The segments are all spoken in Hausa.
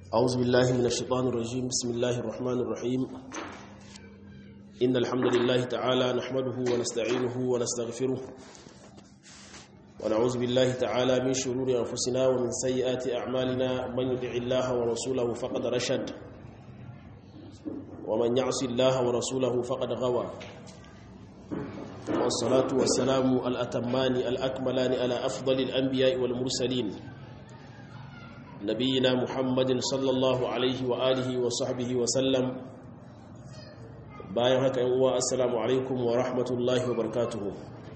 أعوذ بالله من الشيطان الرجيم بسم الله الرحمن الرحيم إن الحمد لله تعالى نحمده ونستعينه ونستغفره ونعوذ بالله تعالى من شرور أنفسنا ومن سيئات أعمالنا من يدع الله ورسوله فقد رشد ومن يعص الله ورسوله فقد غوى والصلاة والسلام الأتمان الأكملان على أفضل الأنبياء والمرسلين نبينا محمد صلى الله عليه وآله وصحبه وسلم bayan haka yan uwa assalamu alaikum wa rahmatullahi wa barakatuhu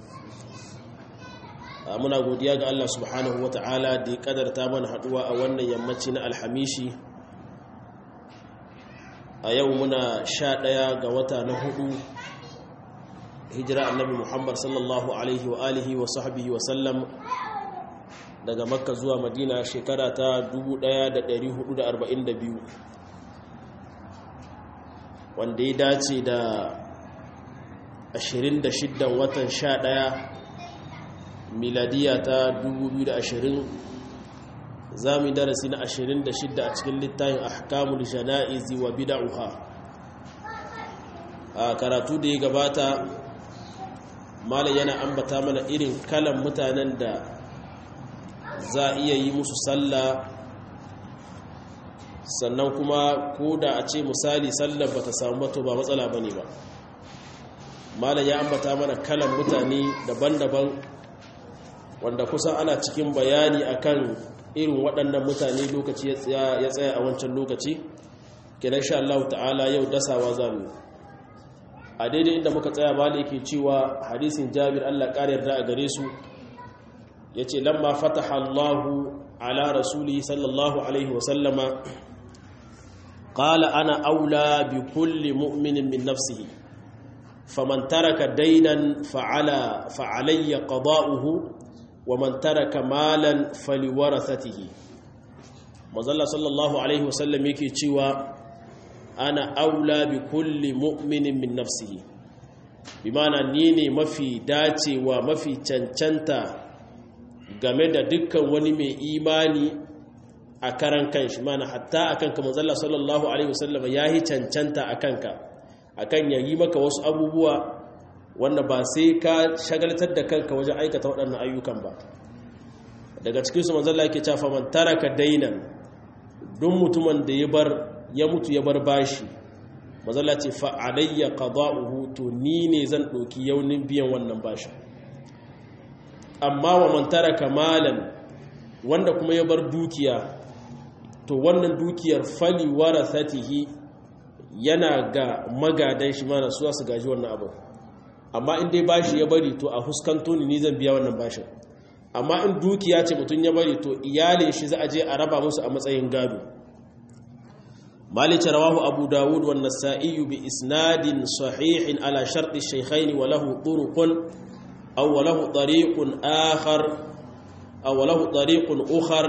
muna godiya ga Allah subhanahu wa ta'ala da ya kadarta mana haduwa a wannan yammaci na alhamishi a yau muna sha ɗaya ga wata na hudu hijira annabi muhammad sallallahu alaihi wa alihi wa sahbihi wa sallam daga makka zuwa madina shekara ta 1442 wanda ya dace da 26 watan 11 miladiya ta 2020 za mu darasi na 26 a cikin littafin ahkamul jana'izi wa bid'uha a karatu da ya gabata malam yana ambata mana irin kalan mutanen da za a iya yi musu sallah sannan kuma ko da a ce misali sallar ba ta samu bato ba matsala ba ne ba malam ya ambata mana kalan mutane daban-daban wanda kusan ana cikin bayani akan irin waɗannan mutane lokaci ya tsaya a wancan lokaci kenan sha Allah ta'ala yau dasawa zamu a daidai inda muka tsaya malam yake cewa hadisin Jabir Allah ƙara yarda a gare su ya ce lamma fataha Allahu ala rasuli sallallahu alaihi wasallama qala ana aula bi kulli mu'minin min nafsihi faman taraka daynan fa'ala fa'alayya qada'uhu wa man taraka malan faliwarathatihi manzalla sallallahu alaihi wasallam yake cewa ana aula bi kulli mu'minin min nafsihi bi ma'ana ni ne mafi dacewa mafi cancanta game da dukkan wani mai imani a karan kanshi mana hatta akan ka manzalla sallallahu alaihi wasallam yayi cancanta akanka akan yayi maka wasu abubuwa wanda ba sai ka shagaltar da kanka wajen aikata waɗannan ayyukan ba daga cikin su manzalla yake cewa man taraka dainan duk mutumin da ya bar ya mutu ya bar bashi manzalla ce fa alayya qada'uhu to ni ne zan ɗauki yaunin biyan wannan bashin amma wa man taraka malan wanda kuma ya bar dukiya to wannan dukiyar fali warathatihi yana ga magadan shi mana su su gaji wannan abu amma in dai bashi ya bari to a huskanto ni ni zan biya wannan bashin amma in dukiya ce mutum ya bari to iyalin shi za a je a raba musu a matsayin gado malice rawahu abu dawud wa nasa'i bi isnadin sahihin ala sharti shaykhain wa lahu turuqun أو له طريق آخر أو له طريق أخر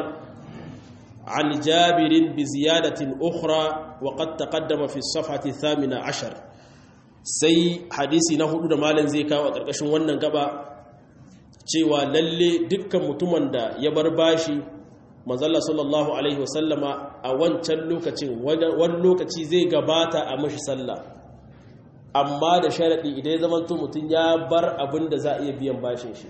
عن جابر بزيادة أخرى وقد تقدم في الصفحة الثامنة عشر sai hadisi na hudu da malin zai kawo a ƙarƙashin wannan gaba cewa lalle dukkan mutumin da ya bar bashi manzalla sallallahu alaihi wasallama a wancan lokacin wani lokaci zai gabata a mashi sallah amma da sharaɗi idan ya zama mutum ya bar abin da za a iya biyan bashin shi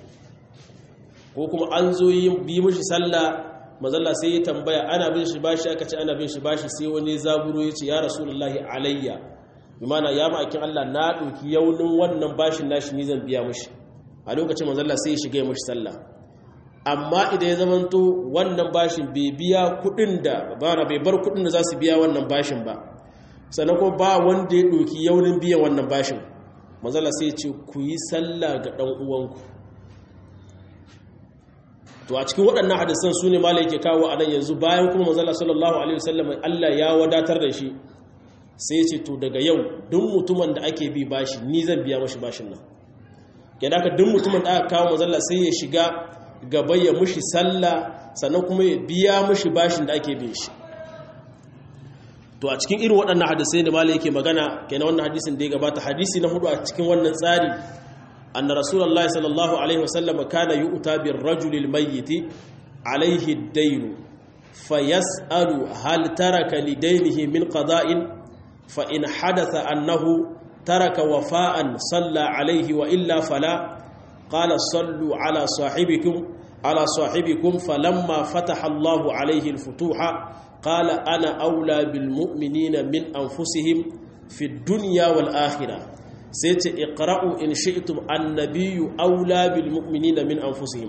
ko kuma an zo yi bi mishi sallah mazalla sai ya tambaya ana bin shi bashi aka ce ana bin shi bashi sai wani zaburo ya ce ya rasulullahi alayya bi mana ya ma'aikin Allah na ɗauki yaunin wannan bashin nashi ni zan biya mishi a lokacin mazalla sai ya shiga ya mishi sallah amma idan ya zama wannan bashin bai biya kuɗin da ba bai bar kuɗin da za su biya wannan bashin ba sannan kuma ba wanda ya ɗoki yaunin biyan wannan bashin mazala sai ce ku yi sallah ga ɗan uwanku to a cikin waɗannan hadisan su ne mala yake kawo a nan yanzu bayan kuma mazala sallallahu alaihi wasallam Allah ya wadatar da shi sai ce to daga yau duk mutumin da ake bi bashi ni zan biya mashi bashin nan kenan ka duk mutumin da aka kawo mazalla sai ya shiga gaba ya mushi sallah sannan kuma ya biya mushi bashin da ake bin shi to a cikin irin waɗannan hadisai da malai yake magana kenan wannan hadisin da ya gabata hadisi na hudu a cikin wannan tsari anna rasulullahi sallallahu alaihi wasallam kana yu'ta bir rajulil mayyit alaihi ad-dayn fayas'alu hal taraka lidainihi min qada'in fa in hadatha annahu taraka wafa'an salla alayhi wa illa fala qala sallu ala sahibikum ala sahibikum falamma fataha Allahu alayhi al-futuha qala ana aula bil mu'minina min anfusihim fi dunya wal akhirah sai ce iqra'u in shi'tum annabiyyu aula bil mu'minina min anfusihim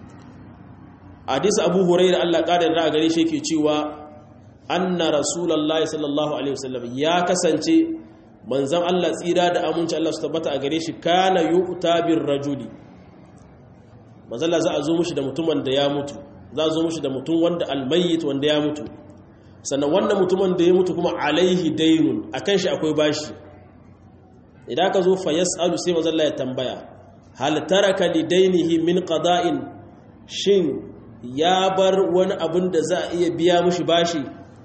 hadisi abu hurairah Allah kada da gare shi yake cewa anna rasulullahi sallallahu alaihi wasallam ya kasance manzon Allah tsira da aminci Allah su tabbata a gare shi kana yu'ta bir rajuli manzon Allah za a zo mushi da mutumin da ya mutu za a zo mushi da mutum wanda almayyit wanda ya mutu sannan wannan mutumin da ya mutu kuma alaihi daynun akan shi akwai bashi idan ka zo fa yas'alu sai manzon Allah ya tambaya hal taraka lidainihi min qada'in shin ya bar wani abin da za a iya biya mushi bashi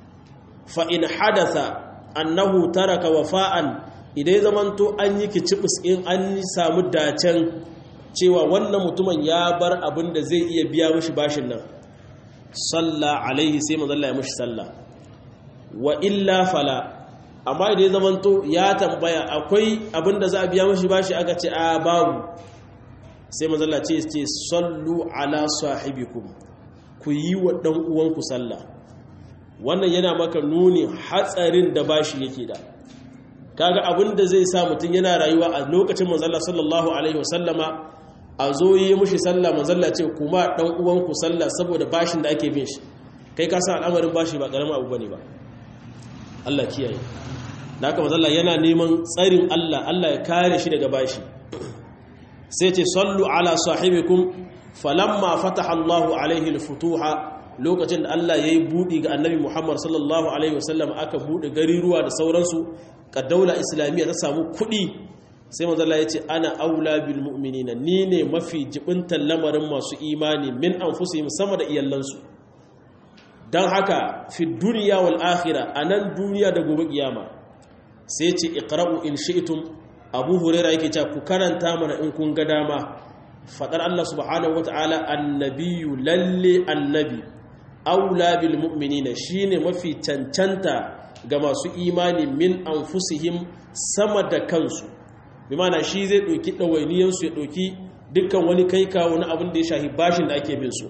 fa in hadatha annahu taraka wafa'an idan zamanto an yi kicibis in an samu dacen cewa wannan mutumin ya bar abin da zai iya biya mushi bashin nan salla alaihi sai manzo Allah ya mushi salla wa illa fala amma idan zamanto ya tambaya akwai abin da za a biya mushi bashi aka ce a babu sai manzo Allah ce ce sallu ala sahibikum ku yi wa dan uwanku sallah wannan yana maka nuni hatsarin da bashi yake da kaga abin da zai sa mutum yana rayuwa a lokacin manzalla sallallahu alaihi wasallama a zo yi mushi sallah manzalla ce kuma dan uwanku sallah saboda bashin da ake bin shi kai ka san al'amarin bashi ba karamin abu bane ba Allah kiyaye da haka manzalla yana neman tsarin Allah Allah ya kare shi daga bashi sai ce sallu ala sahibikum falamma fataha Allahu alaihi al-futuha lokacin da Allah ya yi buɗi ga annabi Muhammad sallallahu Alaihi wasallam aka buɗe gariruwa da sauransu ka daula islamiyya ta samu kuɗi sai manzala ya ce ana aula bil mu'minina ni ne mafi jibintan lamarin masu imani min an sama da iyalansu don haka fi duniya wal akhira a nan duniya da gobe kiyama sai ce iqra'u in shi'tum abu huraira yake cewa ku karanta mana in kun ga dama fadar Allah subhanahu wataala annabiyyu lalle annabi aula bil mu'minina shine mafi cancanta ga masu imani min anfusihim sama da kansu bi mana shi zai ɗauki ɗawainiyan su ya ɗauki dukkan wani kai kawo na abin da ya shahi bashin da ake bin su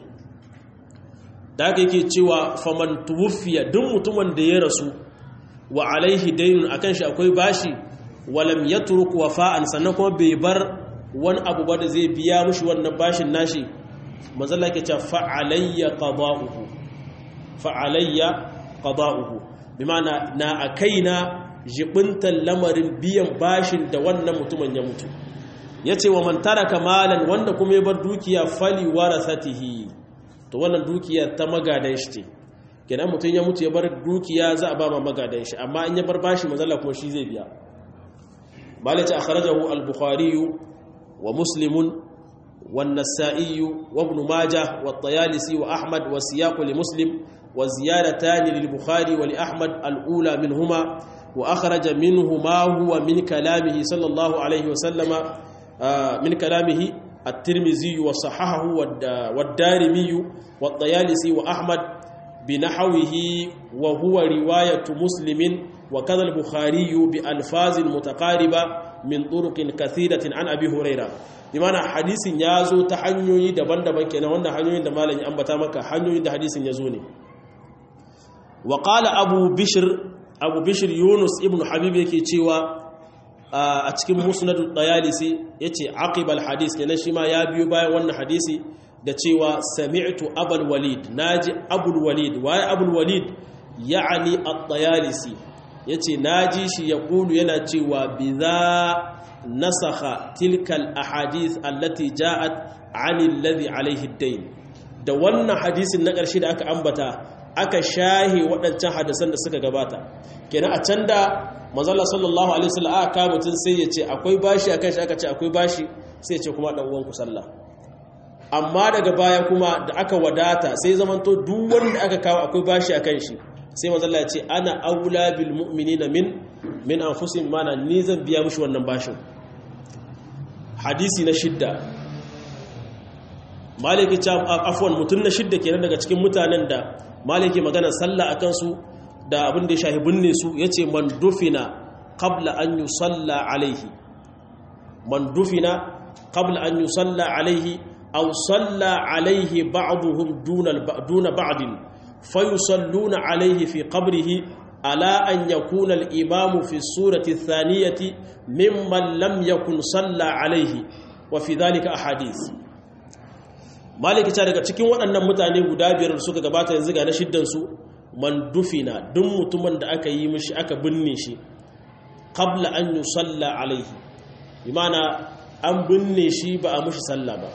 da haka yake cewa faman tuwfiya duk mutumin da ya rasu wa alaihi daynun akan shi akwai bashi walam yatruk wafa'an sannan kuma bai bar wani abu ba da zai biya mushi wannan bashin nashi manzala ke cewa fa'alayya qada'uhu fa'alayya qada'uhu bimana na akaina jibintan lamarin biyan bashin da wannan mutumin ya mutu yace wa man taraka malan wanda kuma ya bar dukiya fali warasatihi to wannan dukiya ta magadan shi ce kenan mutum ya mutu ya bar dukiya za a ba ma magadan shi amma in ya bar bashi manzala kuma shi zai biya malaka akhrajahu al-bukhari wa muslimun والنسائي وابن ماجه والطيالسي وأحمد والسياق لمسلم وزيادتان للبخاري ولأحمد الأولى منهما وأخرج منه ما هو من كلامه صلى الله عليه وسلم من كلامه الترمذي وصححه والدارمي والطيالسي وأحمد بنحوه وهو رواية مسلم وكذا البخاري بألفاظ متقاربة من طرق كثيرة عن أبي هريرة imana hadisin ya zo ta hanyoyi daban-daban kenan wannan hanyoyin da malam ya ambata maka hanyoyin da hadisin ya zo ne wa qala abu bishr abu bishr yunus ibn habib yake cewa a cikin musnad dayalisi yace aqibal hadis kenan shi ma ya biyo bayan wannan hadisi da cewa sami'tu abul walid naji abul walid waye abul walid ya'ani at-dayalisi yace naji shi yaqulu yana cewa biza nasakha tilkal ahadith allati ja'at 'ani alladhi alayhi ad-dayn da wannan hadisin na ƙarshe da aka ambata aka shahe waɗancan hadisan da suka gabata kenan a can da manzala sallallahu alaihi wasallam aka mutun sai ya ce akwai bashi akan shi aka ce akwai bashi sai ya ce kuma dan uwanku sallah amma daga baya kuma da aka wadata sai zamanto duk wanda aka kawo akwai bashi akan shi sai manzala ya ce ana aula bil mu'minina min min anfusihim mana ni zan biya mushi wannan bashin hadisi na shidda maliki ta afwan mutum na shidda kenan daga cikin mutanen da maliki magana sallah akan su da abin da ya shahi binne su yace man dufina qabla an yusalla alaihi man dufina qabla an yusalla alaihi aw salla alaihi ba'dhum duna duna ba'd fayusalluna alaihi fi qabrihi ala an yakuna al-imam fi surati ath-thaniyati mimman lam yakun salla alaihi wa fi dhalika ahadith maliki ta daga cikin waɗannan mutane guda biyar da suka gabata yanzu ga na shiddansu man dufina duk mutumin da aka yi mishi aka binne shi qabla an yusalla alaihi imana an binne shi ba a mishi sallah ba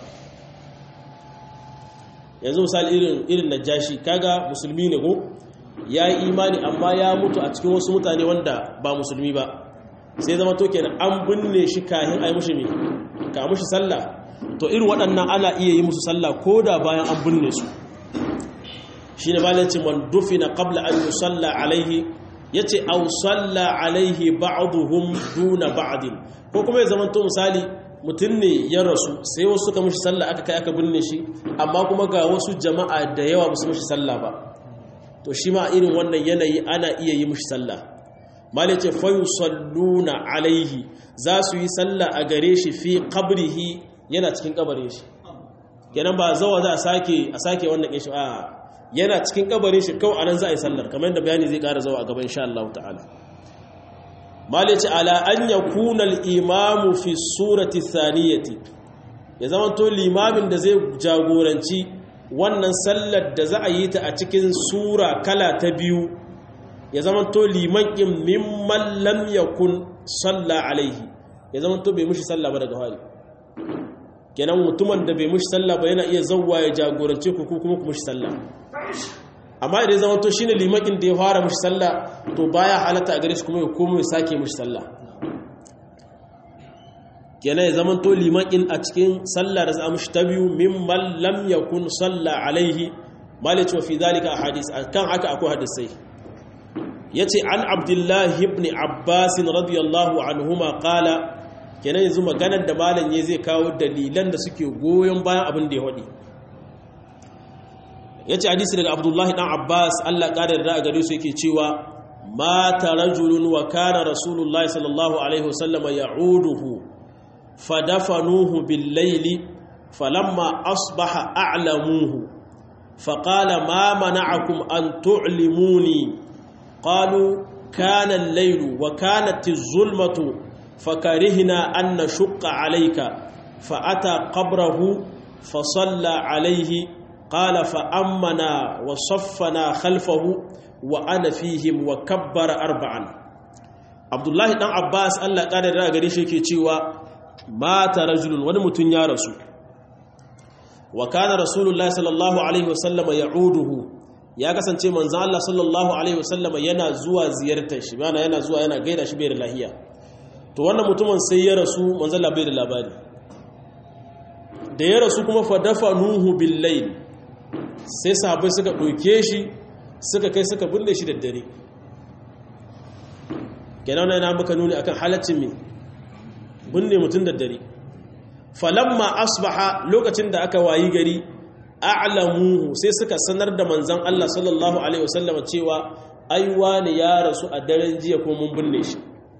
yanzu misali irin irin najashi kaga musulmi ne ko ya yi imani amma ya mutu a cikin wasu mutane wanda ba musulmi ba sai zama to kenan an binne shi kahin a yi mishi me ka mishi sallah to irin waɗannan ana iya yi musu sallah ko da bayan an binne su shi ne balanci man dufina qabla an yi salla alaihi ya ce au salla alaihi ba'aduhum duna ba'adin ko kuma ya zama to misali mutum ne ya rasu sai wasu suka mishi sallah aka kai aka binne shi amma kuma ga wasu jama'a da yawa ba su mishi sallah ba to shi ma irin wannan yanayi ana iya yi mishi sallah malai ce fayu salluna alaihi za su yi sallah a gare shi fi qabrihi yana cikin kabarin shi kenan ba zawa za a sake a sake wannan kishi a yana cikin kabarin shi kawai anan za a yi sallar kamar yadda bayani zai ƙara zawa a gaban insha Allah ta'ala malai ce ala an yakuna al-imamu fi surati thaniyati ya zama to limamin da zai jagoranci wannan sallar da za a yi ta a cikin sura kala ta biyu ya zama to liman kin mimman lam yakun salla alaihi ya zama to bai mushi sallah ba daga hali kenan mutumin da bai mushi sallah ba yana iya zawwa ya jagorance ku ko kuma ku mushi sallah amma idan zama to shine limakin da ya fara mushi sallah to baya halatta a gare shi kuma ya komo ya sake mushi sallah kenan ya zama to limakin a cikin sallah da za mushi ta biyu mimman lam yakun sallah alaihi malice wa fi zalika ahadith kan haka akwai hadisai yace an abdullahi ibn abbas radiyallahu anhuma qala kenan yanzu maganar da malam ya zai kawo dalilan da suke goyon bayan abin da ya wadi yace hadisi daga abdullahi dan abbas Allah kada da gare su yake cewa mata rajulun wa kana rasulullahi sallallahu alaihi wasallam ya'uduhu fadafanuhu bil layli falamma asbaha a'lamuhu فقال ما منعكم أن تعلموني قالوا كان الليل وكانت الظلمة فكرهنا أن نشق عليك فأتى قبره فصلى عليه قال فأمنا وصفنا خلفه وأنا فيهم وكبر أربعا عبد الله بن عباس الله قال da gare shi yake cewa mata rajulun wani mutun ya rasu wa kana rasulullahi sallallahu alaihi wasallam ya'uduhu ya kasance manzo Allah sallallahu alaihi wasallam yana zuwa ziyartar shi bana yana zuwa yana gaida shi bai da lahiya to wannan mutumin sai ya rasu manzo Allah bai da labari da ya rasu kuma fa dafanuhu bil layl sai sahabbai suka doke shi suka kai suka binne shi da dare kenan yana maka nuni akan halaccin me binne mutun da dare falamma asbaha lokacin da aka wayi gari a'lamuhu sai suka sanar da manzon Allah sallallahu alaihi wasallam cewa ai wani ya rasu a daren jiya ko mun binne shi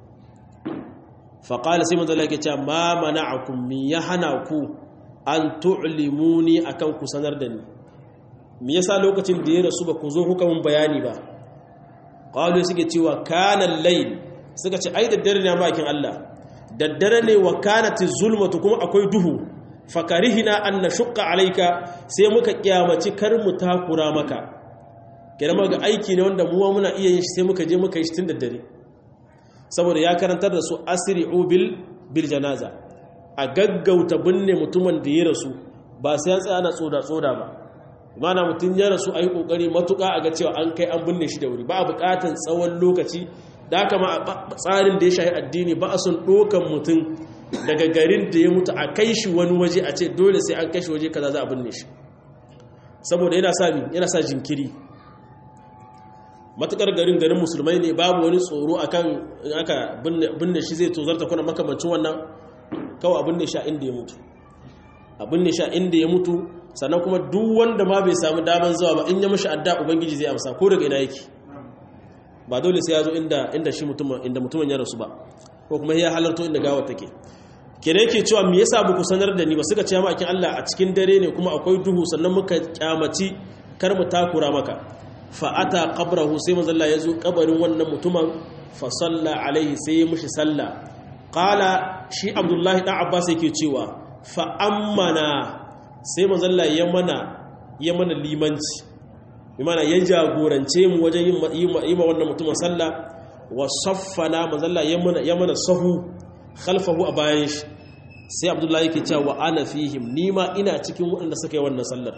fa qala sai manzon Allah yake cewa ma mana'akum mi ya hana ku an tu'limuni akan ku sanar da ni me yasa lokacin da ya rasu ba ku zo kuka mun bayani ba qalu suke cewa kana al-layl suka ce ai da dare ne makin Allah daddare ne wa kanati zulmatu kuma akwai duhu fakarihina an nashqa alayka sai muka kiyamaci kar mu takura maka kira ga aiki ne wanda muwa muna iya yin shi sai muka je muka yi shi tun daddare saboda ya karantar da su asri'u bil bil janaza a gaggauta binne mutumin da ya rasu ba sai an tsaya na tsoda tsoda ba mana mutum ya rasu ayi kokari matuka a ga cewa an kai an binne shi da wuri ba a bukatan tsawon lokaci da haka ma tsarin da ya shahi addini ba a son ɗokan mutum daga garin da ya mutu a kai shi wani waje a ce dole sai an kai shi waje kaza za a binne shi saboda yana sa yana sa jinkiri matukar garin garin musulmai ne babu wani tsoro akan aka binne shi zai tozarta kuna makamancin wannan kawai a binne shi a inda ya mutu a binne shi a inda ya mutu sannan kuma duk wanda ma bai samu daman zuwa ba in ya mishi adda ubangiji zai amsa ko daga ina yake ba dole sai ya zo inda inda shi mutumin inda mutumin ya rasu ba ko kuma ya halarto inda gawa take kene yake cewa me yasa ba ku sanar da ni ba suka ce ma akin Allah a cikin dare ne kuma akwai duhu sannan muka kyamaci kar mu takura maka fa ata qabrahu sai manzo Allah ya zo kabarin wannan mutumin fa salla alaihi sai ya mushi sallah qala shi Abdullahi dan Abbas yake cewa fa ammana sai manzo Allah ya mana ya mana limanci bi mana ya jagorance mu wajen yi ma wannan mutumin sallah wa saffana manzo Allah ya mana ya mana sahu khalfahu a bayan shi sai abdullahi ke cewa wa ana fihim nima ina cikin waɗanda suka yi wannan sallar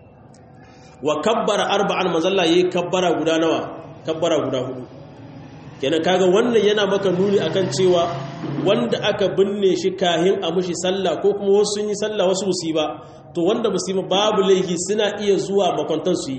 wa kabbara arba'an mazalla yayi kabbara guda nawa kabbara guda hudu kenan kaga wannan yana maka nuni akan cewa wanda aka binne shi kahin a mushi sallah ko kuma wasu sun yi sallah wasu musiba to wanda musiba babu laifi suna iya zuwa makwantan su yi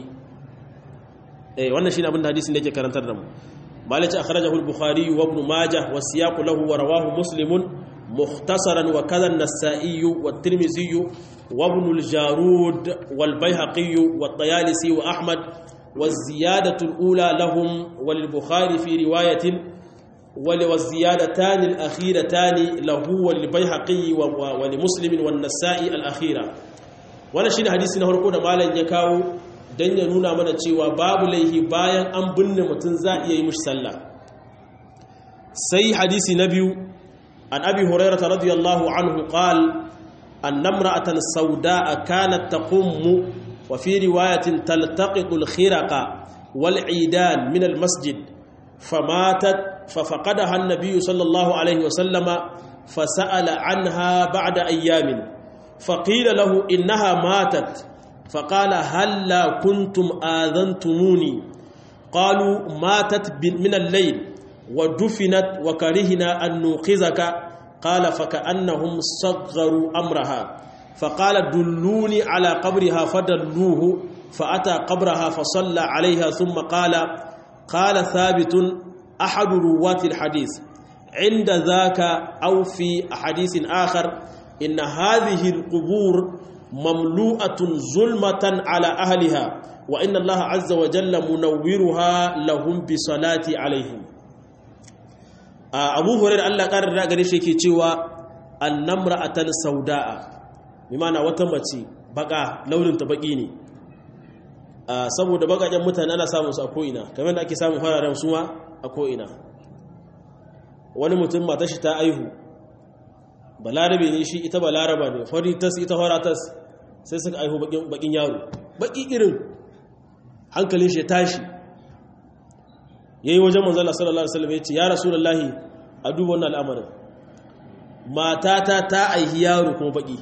eh wannan shine abin da hadisin da yake karantar da mu malaci akhrajahu al-bukhari wa ibn majah wa siyaqu lahu wa rawahu muslimun mukhtasaran wa kadha an-nasa'i wa at-tirmidhi wa ibn al-jarud wal bayhaqi wa at-tayalisi wa ahmad wa ziyadatu al-ula lahum wal bukhari fi riwayatin والزيادتان الأخيرتان له وللبيهقي ولمسلم والنسائي الأخيرة wannan shine hadisi na farko da malam ya kawo dan ya nuna mana cewa babu laihi bayan an binne mutum za iya yi mushi sallah sai hadisi na biyu an abi hurairah radiyallahu anhu qal anna imra'atan sawda'a kanat taqummu wa fi riwayatin taltaqitu al-khiraqa wal 'idan min al-masjid famatat ففقدها النبي صلى الله عليه وسلم فسأل عنها بعد أيام فقيل له إنها ماتت فقال هل لا كنتم آذنتموني قالوا ماتت من الليل ودفنت وكرهنا أن نوقظك قال فكأنهم صغروا أمرها فقال دلوني على قبرها فدلوه فأتى قبرها فصلى عليها ثم قال قال ثابت أحد رواة الحديث عند ذاك أو في حديث آخر إن هذه القبور مملوءة ظلمة على أهلها وإن الله عز وجل منورها لهم بصلاة عليهم أبو هريرة الله قال رأى شيء cewa annamra'atan sauda'a bi ma'ana wata mace baka launin ta baki ne saboda bakajen mutane ana samun su a ko'ina kamar da ake samun fararen suma a ko'ina wani mutum mata shi ta aihu balarabe ne shi ita balaraba ne faritas ita faratas sai suka aihu bakin yaro baki irin hankalin shi tashi ya yi wajen manzala sallallahu alaihi wasallam ya ce ya rasulullahi a duba wannan al'amarin matata ta aihi yaro kuma baki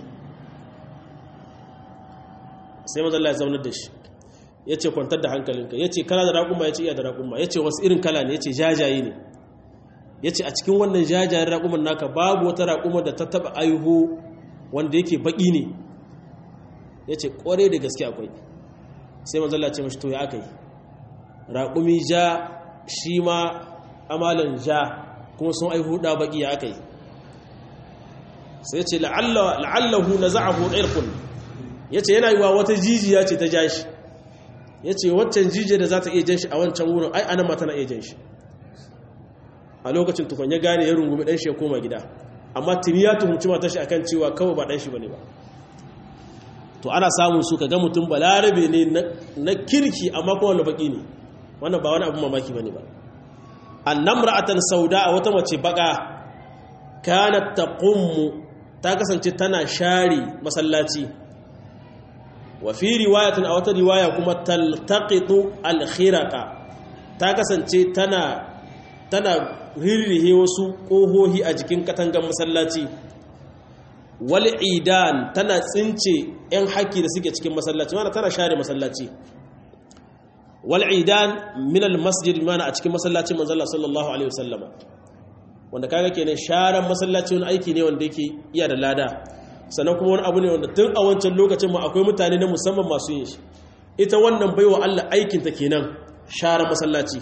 sai manzala ya zaunar da shi ya ce kwantar da hankalinka ya ce kala da raƙuma ya ce iya da raƙuma ya ce wasu irin kala ne ya ce jajaye ne ya ce a cikin wannan jajayen raƙuman naka babu wata raƙuma da ta taɓa aihu wanda yake baƙi ne ya ce ƙware da gaske akwai sai mazalla ce mashi to ya aka yi raƙumi ja shi ma amalan ja kuma sun aihu ɗa baƙi ya aka yi sai ce la'allahu na za'ahu ɗairkun ya ce yana yi wa wata jijiya ce ta ja shi ya ce waccan jijiyar da za ta iya jan shi a wancan wurin ai anan ma tana iya jan shi a lokacin tukun ya gane ya rungumi ɗan shi ya koma gida amma tuni ya tuhumci mata shi akan cewa kawai ba ɗan shi bane ba to ana samun su ka ga mutum balarabe ne na kirki amma kuma wanda baki ne wannan ba wani abu mamaki bane ba annam ra'atan sauda a wata mace baka kanat taqummu ta kasance tana share masallaci wa fi riwayatin a wata riwaya kuma taltaqitu al-khiraqa ta kasance tana tana rirrihe wasu kohohi a jikin katangan masallaci wal idan tana tsince yan haki da suke cikin masallaci mana tana share masallaci wal idan min al masjid mana a cikin masallacin manzo Allah sallallahu alaihi wasallam wanda kaga kenan sharan masallaci wani aiki ne wanda yake iya da lada sannan kuma wani abu ne wanda tun a wancan lokacin ma akwai mutane na musamman masu yin shi ita wannan baiwa Allah aikinta kenan share masallaci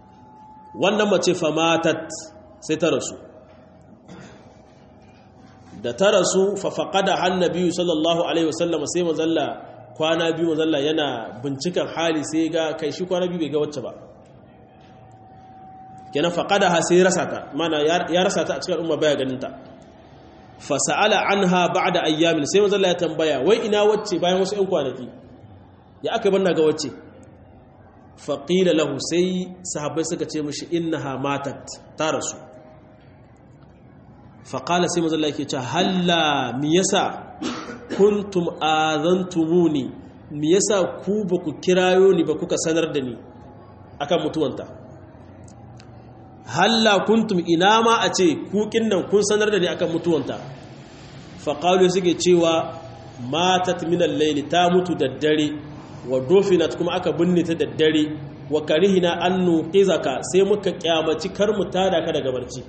wannan mace famatat sai ta rasu da ta rasu fafaƙada hannabi sallallahu alaihi wasallam sai mazalla kwana biyu mazalla yana binciken hali sai ga kai shi kwana biyu bai ga wacce ba kenan faƙada ha sai rasa ta mana ya rasa ta a cikin al'umma baya ganin ta fasa'ala anha ba'da ayyamin sai mazalla ya tambaya wai ina wacce bayan wasu 'yan kwanaki ya aka banna ga wacce faƙila lahu sai sahabbai suka ce mashi innaha matat ta rasu faƙala sai mazalla yake ce halla mi yasa kuntum azantumuni mi yasa ku ba ku kirayo ni ba kuka sanar da ni akan mutuwanta halla kuntum ina ma a ce kukin nan kun sanar da ni akan mutuwanta faƙalu suke cewa matat minan laili ta mutu da dare wa dofinat kuma aka binne ta da dare wa karihina an nuqizaka sai muka kyamaci kar mu tada ka daga barci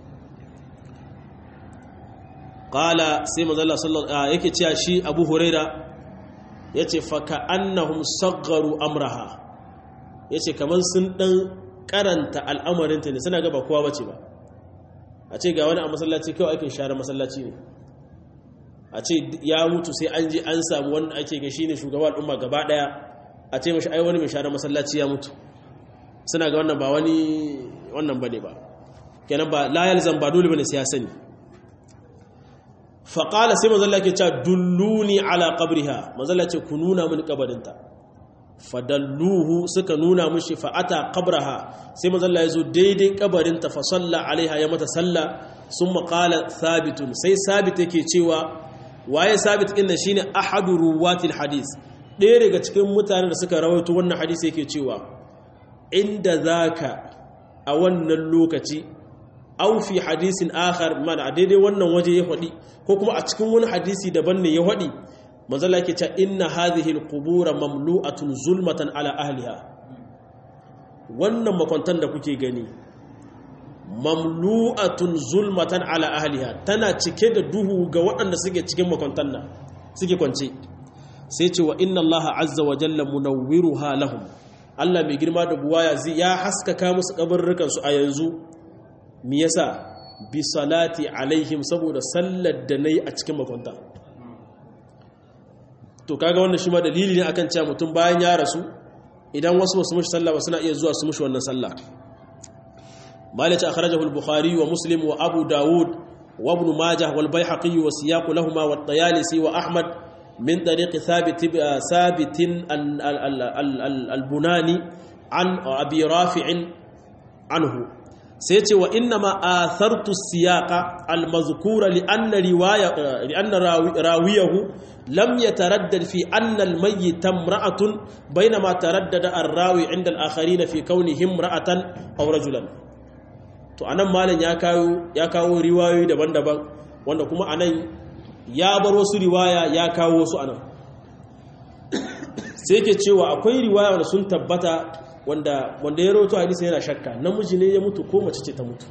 qala sai manzo Allah sallallahu yake cewa shi Abu Huraira yace fa ka annahum saggaru amraha yace kaman sun dan karanta al'amarin ta ne suna ga ba kowa bace ba a ce ga wani a masallaci kawai aikin share masallaci ne a ce ya mutu sai an je an samu wanda ake ga shine shugaban al'umma gaba daya a ce mashi ai wani mai share masallaci ya mutu suna ga wannan ba wani wannan bane ba kenan ba la yalzam ba dole bane sai ya sani fa qala sai manzo Allah ke cewa dulluni ala qabriha manzo Allah ce ku nuna mini kabarinta fadalluhu suka nuna mishi fa ata qabraha sai manzo Allah ya zo daidai kabarinta fa salla alaiha ya mata salla summa qala thabitun sai sabit yake cewa waye sabit din nan shine ahadu ruwatil hadis ɗaya daga cikin mutanen da suka rawaito wannan hadisi yake cewa inda zaka a wannan lokaci aw fi hadisin akhar mana a daidai wannan waje ya faɗi ko kuma a cikin wani hadisi daban ne ya faɗi manzala yake cewa inna hadhihi alqubur mamlu'atun zulmatan ala ahliha wannan makwantan da kuke gani mamlu'atun zulmatan ala ahliha tana cike da duhu ga waɗanda suke cikin makwantan nan suke kwance sai ce wa inna allaha azza wa jalla munawwiruha lahum Allah mai girma da buwaya zai ya haskaka musu kabarrukan su a yanzu me yasa bi salati alaihim saboda sallar da nayi a cikin makwanta to kaga wannan shi ma dalili ne akan cewa mutum bayan ya rasu idan wasu basu mushi sallah ba suna iya zuwa su mushi wannan sallah مالك أخرجه البخاري ومسلم وأبو داود وابن ماجه والبيحقي والسياق لهما والطيالسي وأحمد من طريق ثابت ثابت البناني عن أبي رافع عنه سيتي وإنما آثرت السياق المذكور لأن رواية لأن راويه لم يتردد في أن الميت امرأة بينما تردد الراوي عند الآخرين في كونه امرأة أو رجلا to anan malam ya kawo ya kawo riwayoyi daban-daban wanda kuma anan ya bar wasu riwaya ya kawo wasu anan sai yake cewa akwai riwaya wanda sun tabbata wanda wanda ya rawaito hadisi yana shakka namiji ne ya mutu ko mace ce ta mutu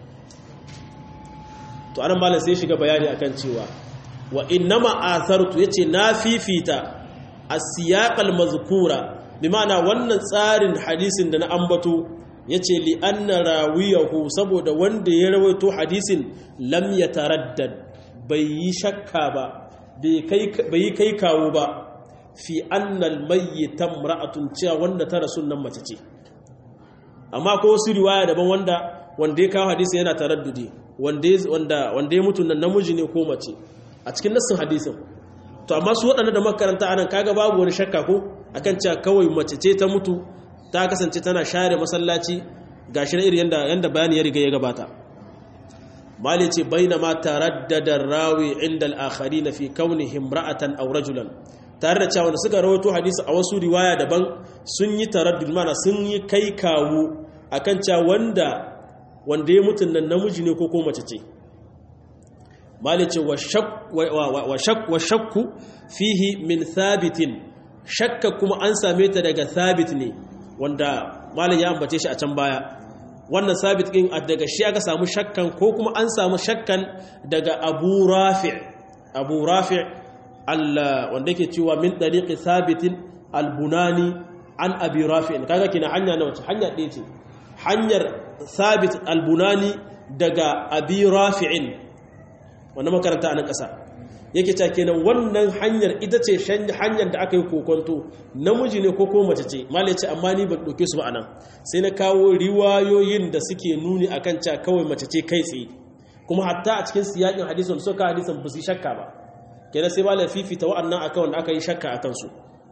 to anan malam sai shiga bayani akan cewa wa innama athartu yace na fifita as-siyaq al-mazkura bi ma'ana wannan tsarin hadisin da na ambato ya ce li'anna rawiyahu saboda wanda ya rawaito hadisin lam ya taraddad bai yi shakka ba bai yi kai kawo ba fi annal mayyitan ra'atun cewa wanda ta rasu nan mace ce amma ko wasu riwaya daban wanda wanda ya kawo hadisin yana taraddudi wanda ya mutu nan namiji ne ko mace a cikin nassin hadisin to amma su waɗanda da makaranta anan kaga babu wani shakka ko akan cewa kawai mace ce ta mutu ta kasance tana share masallaci ga shi iri yanda yanda bayani ya riga ya gabata mali ce bainama taraddada rawi inda al-akharin fi kaunihim ra'atan aw rajulan tare da cewa suka rawaito hadisi a wasu riwaya daban sun yi taraddud mana sun yi kai kawo akan cewa wanda wanda ya mutun nan namiji ne ko ko mace ce mali ce wa shak wa shakku fihi min thabitin shakka kuma an same ta daga thabit ne wanda malam ya ambace shi a can baya wannan sabit din daga shi aka samu shakkan ko kuma an samu shakkan daga Abu Rafi' Abu Rafi' Allah wanda yake cewa min tariqi sabitin al-Bunani an Abi Rafi' kaga kina hanya na wace hanya ɗaya ce hanyar sabit al-Bunani daga Abi Rafi'in wannan makaranta a nan ƙasa yake ta kenan wannan hanyar ita ce hanyar da aka yi kokonto namiji ne ko ko mace ce mala ce amma ni ban ɗauke su ba anan sai na kawo riwayoyin da suke nuni akan cewa kawai mace ce kai tsaye kuma hatta a cikin siyakin hadisin suka hadisin ba su shakka ba kenan sai mala fifita wa'annan akan wanda aka yi shakka akan su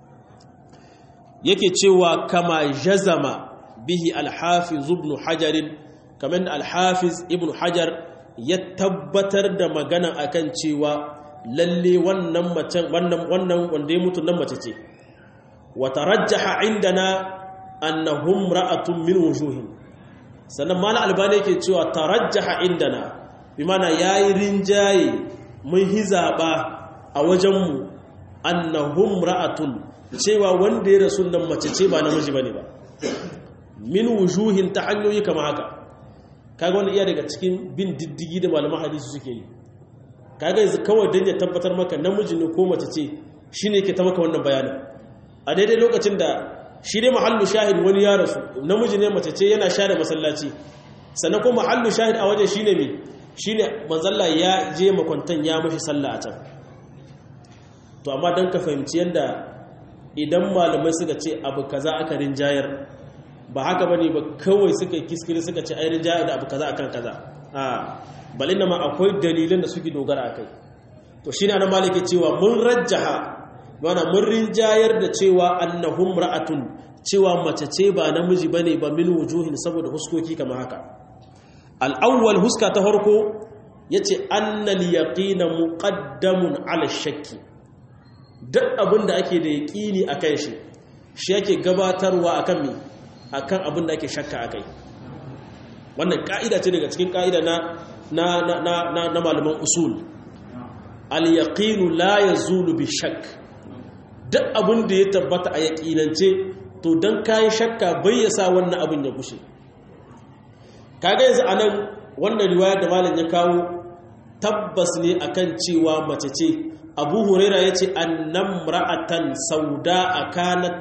yake cewa kama jazama bihi alhafiz ibn hajar kamar alhafiz ibn hajar ya tabbatar da magana akan cewa lalle wannan macen wannan wannan wanda ya mutu nan mace ce wa tarajjaha indana annahum ra'atun min wujuhin sannan mala albani yake cewa tarajjaha indana bi mana yayi rinjaye mun hizaba a wajenmu annahum ra'atun cewa wanda ya rasu nan mace ce ba namiji bane ba min wujuhin ta hanyoyi kama haka kaga wani iya daga cikin bin diddigi da malaman hadisi suke yi kaga yanzu kawai dan ya tabbatar maka namiji ne ko mace ce shine yake ta maka wannan bayanin a daidai lokacin da shi dai mahallu shahid wani ya rasu namiji ne mace ce yana share masallaci sannan kuma mahallu shahid a waje shine me shine manzalla ya je makwantan ya mashi sallah a can to amma dan ka fahimci yanda idan malamai suka ce abu kaza aka rinjayar ba haka bane ba kawai suka kiskiri suka ce ai rinjayar da abu kaza akan kaza a balin ma akwai dalilan da suke dogara akai to shine ana malike cewa mun rajjaha mana mun rinjayar da cewa annahum ra'atun cewa mace ce ba namiji bane ba min wujuhin saboda huskoki kamar haka al-awwal huska ta farko yace annal yaqina muqaddamun ala shakki duk abinda ake da yaqini akan shi shi yake gabatarwa akan me akan abinda ake shakka akai wannan ka'ida ce daga cikin ka'ida na na na na, na malaman usul al-yaqinu la yazulu bi shakk duk abin da ya tabbata a yaƙinance to don kayi shakka bai ya sa wannan abin ya gushe kaga yanzu anan wannan riwayar da malam ya kawo tabbas ne akan cewa mace ce abu huraira ya ce annam ra'atan sauda a kanat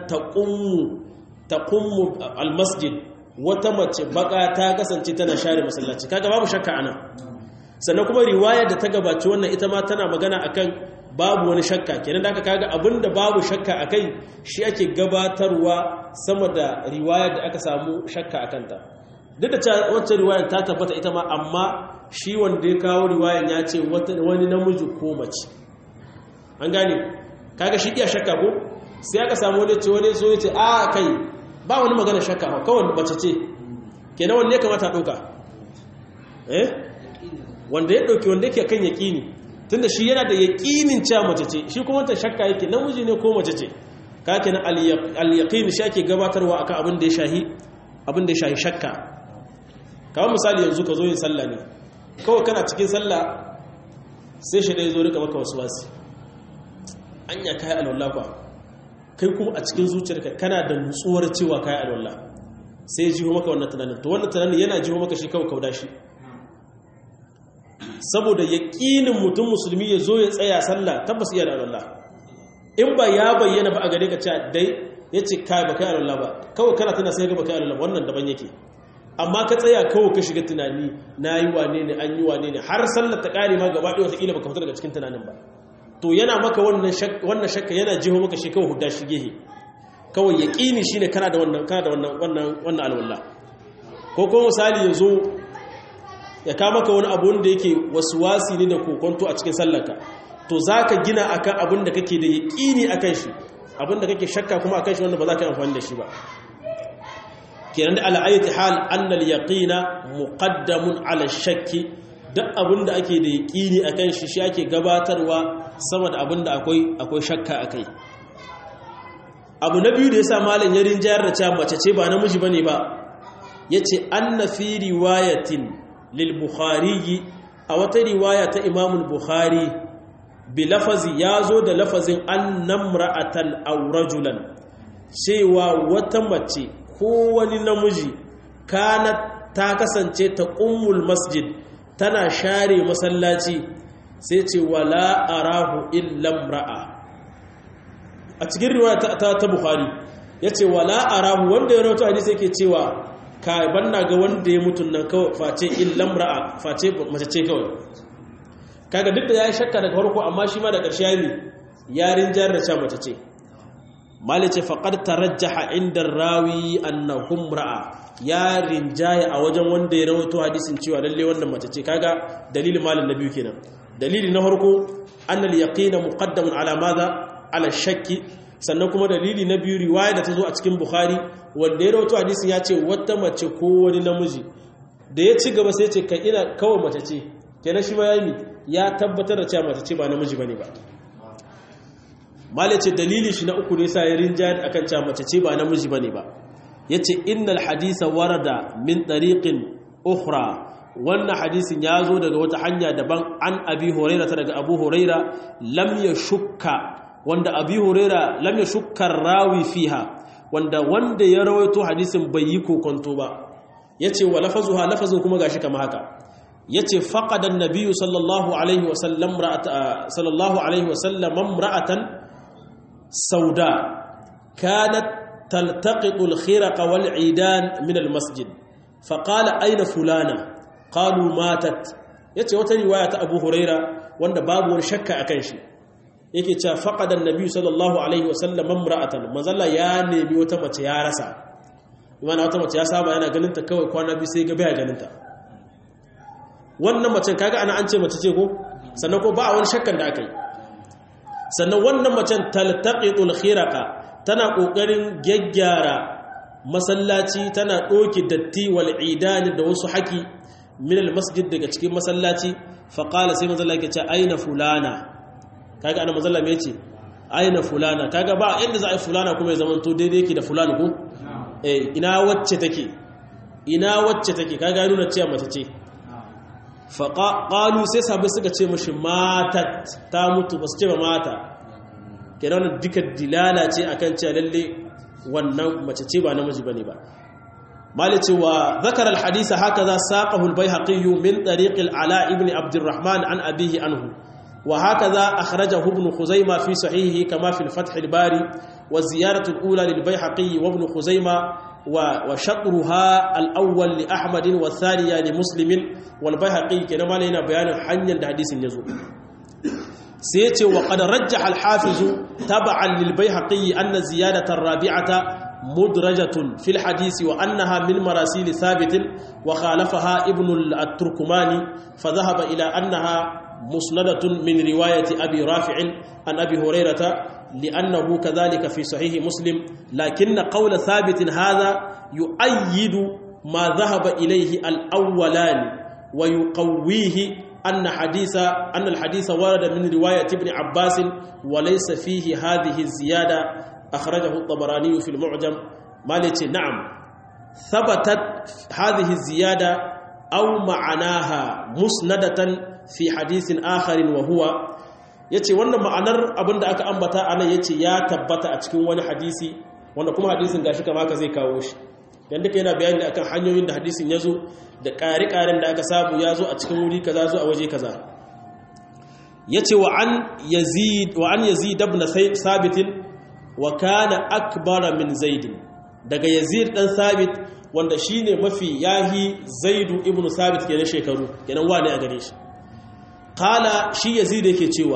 taqummu almasjid wata mace baka ta kasance tana share masallaci kaga babu shakka anan sannan kuma riwayar da ta gabaci wannan ita ma tana magana akan babu wani shakka kenan da aka kaga abinda babu shakka akai shi ake gabatarwa sama da riwayar da aka samu shakka akanta duk da cewa wacce riwayar ta tabbata ita ma amma shi wanda ya kawo riwayar ya ce wani namiji ko mace an gane kaga shi iya shakka ko sai aka samu wani ce wani so ya ce a kai ba wani magana shakka ba kawai mace ce kenan wanne ya kamata a ɗauka eh wanda ya ɗauki wanda yake kan yaƙini tunda shi yana da yaƙinin cewa mace ce shi kuma ta shakka yake namiji ne ko mace ce ka kenan al-yaqin shi ake gabatarwa akan abin da ya shahi abin da ya shahi shakka kamar misali yanzu ka zo yin sallah ne kawai kana cikin sallah sai shi da ya zo rika maka wasu wasi anya kai alwala kwa kai kuma a cikin zuciyarka kana da nutsuwar cewa kai alwala sai ya jiho maka wannan tunanin to wannan tunanin yana jiho maka shi kawai kauda shi saboda yaƙinin mutum musulmi ya zo ya tsaya sallah tabbas iya da Allah in ba ya bayyana ba a gare ka cewa dai ya ce kai ba kai Allah ba kawai kana tana sai ga ba kai Allah wannan daban yake amma ka tsaya kawai ka shiga tunani na yi wane ne an yi wane ne har sallar ta ƙare ma gaba ɗaya wataƙila baka fita daga cikin tunanin ba to yana maka wannan shakka yana jiho maka shi kawai hudda shi gehe kawai yaƙini shine kana da wannan kana da wannan wannan wannan alwala ko kuma misali ya zo ya kama ka wani abu wanda yake wasu wasi ne da kokonto a cikin sallarka to za ka gina akan abin da kake da yaƙini a kan shi abin da kake shakka kuma a kan shi wanda ba za ka yi amfani da shi ba kenan da al'ayyati hal annal yaqina muqaddamun ala shakki duk abin da ake da yaƙini a kan shi shi ake gabatarwa sama da abin da akwai akwai shakka a kai abu na biyu da ya sa malam ya rinjayar da cewa mace ce ba namiji bane ba yace anna fi riwayatin lil-bukhari a wata riwaya ta imamul bukhari bi lafazi ya zo da lafazin annam ra'atan aw rajulan cewa wata mace ko wani namiji kana ta kasance ta ummul masjid tana share masallaci sai ce wala arahu illa ra'a a cikin riwaya ta, ta, ta bukhari yace wala arahu wanda ya rawaito hadisi yake cewa ka banna ga wanda ya mutun nan kawai face illam ra'a face mace ce kawai kaga duk da yayi shakka daga farko amma shi ma da ƙarshe yayi yarin jar da cha mace ce malice faqad tarajjaha inda rawi annahum ra'a ya rinjaya a wajen wanda ya rawaito hadisin cewa lalle wannan mace ce kaga dalilin malin na biyu kenan dalili na farko annal yaqina muqaddamun ala madha ala shakki sannan kuma dalili na biyu riwaya da ta zo a cikin bukhari wanda ya rawaito hadisin ya ce wata mace ko wani namiji da ya ci gaba sai ce ka ina kawai mace ce kenan shi ma yayi ya tabbatar da cewa mace ce ba namiji bane ba malice dalili shi na uku ne sa ya rinjaya akan cewa mace ce ba namiji bane ba yace innal hadisa warada min tariqin ukhra wannan hadisin ya zo daga wata hanya daban an abi huraira ta daga abu huraira lam yashukka wanda abi huraira lam yashukka rawi fiha wanda wanda ya rawaito hadisin bai yi kokonto ba yace wa lafazuha lafazin kuma gashi kama haka yace faqada an-nabiy sallallahu alaihi wa sallam ra'ata sallallahu alaihi wa sallam imra'atan sauda kanat تلتقط الخرق والعيدان من المسجد فقال أين فلانة قالوا ماتت yace wata riwaya ta Abu Huraira wanda babu wani shakka akan shi yake cewa faqada annabi sallallahu alaihi wasallam imra'atan manzalla ya nemi wata mace ya rasa imana wata mace ya saba yana ganin ta kawai kwana biyu sai ga baya ganin ta wannan macen kaga ana an ce mace ce ko sannan ko ba wani shakkan da aka yi sannan wannan macen taltaqitul khiraqa tana ƙoƙarin gyaggyara masallaci tana ɗoki datti wal idani da wasu haƙi minal masjid daga cikin masallaci faƙala sai mazalla ke ce aina fulana kaga ana mazalla mai ce aina fulana kaga ba inda za a yi fulana kuma ya zama to daidai yake da fulana ko eh ina wacce take ina wacce take kaga nuna cewa mace ce faƙalu sai sabai suka ce mashi matat ta mutu ba su ce ba mata kenan duka dilala ce akan cewa lalle wannan mace ce ba namiji bane ba malice wa zakar alhadisa hakaza saqahu albayhaqi min tariq ala ibn abd alrahman an abihi anhu wa hakaza akhrajahu ibn khuzaimah fi sahihihi kama fi alfath albari wa ziyaratu alula lilbayhaqi wa ibn khuzaimah wa shatruha alawwal li ahmad wa thaniya li muslim wal bayhaqi kenan malai bayanin hanyar da hadisin yazo sai ce wa qad rajjaha al-hafiz tab'an lil bayhaqi anna ziyadatan rabi'ata mudrajatun fil hadisi wa annaha min marasil thabit wa khalafaha ibn at-turkumani fa dhahaba ila annaha musnadatun min riwayati abi rafi' an abi hurairah لأنه كذلك في صحيح مسلم لكن قول ثابت هذا يؤيد ما ذهب إليه الأولان ويقويه أن حديث أن الحديث ورد من رواية ابن عباس وليس فيه هذه الزيادة أخرجه الطبراني في المعجم مالك نعم ثبتت هذه الزيادة أو معناها مسندة في حديث آخر وهو yace wannan ma'anar abin da aka ambata anan yace ya tabbata a cikin wani hadisi wanda kuma hadisin gashi kama ka zai kawo shi dan duka yana bayani akan hanyoyin da hadisin yazo da ƙari-ƙarin da aka samu yazo a cikin wuri kaza zo a waje kaza yace wa an yazid wa an yazid ibn sabit wa kana akbara min zaid daga yazid dan sabit wanda shine mafi yahi zaidu ibn sabit kenan shekaru kenan wane a gare shi qala shi yazid yake cewa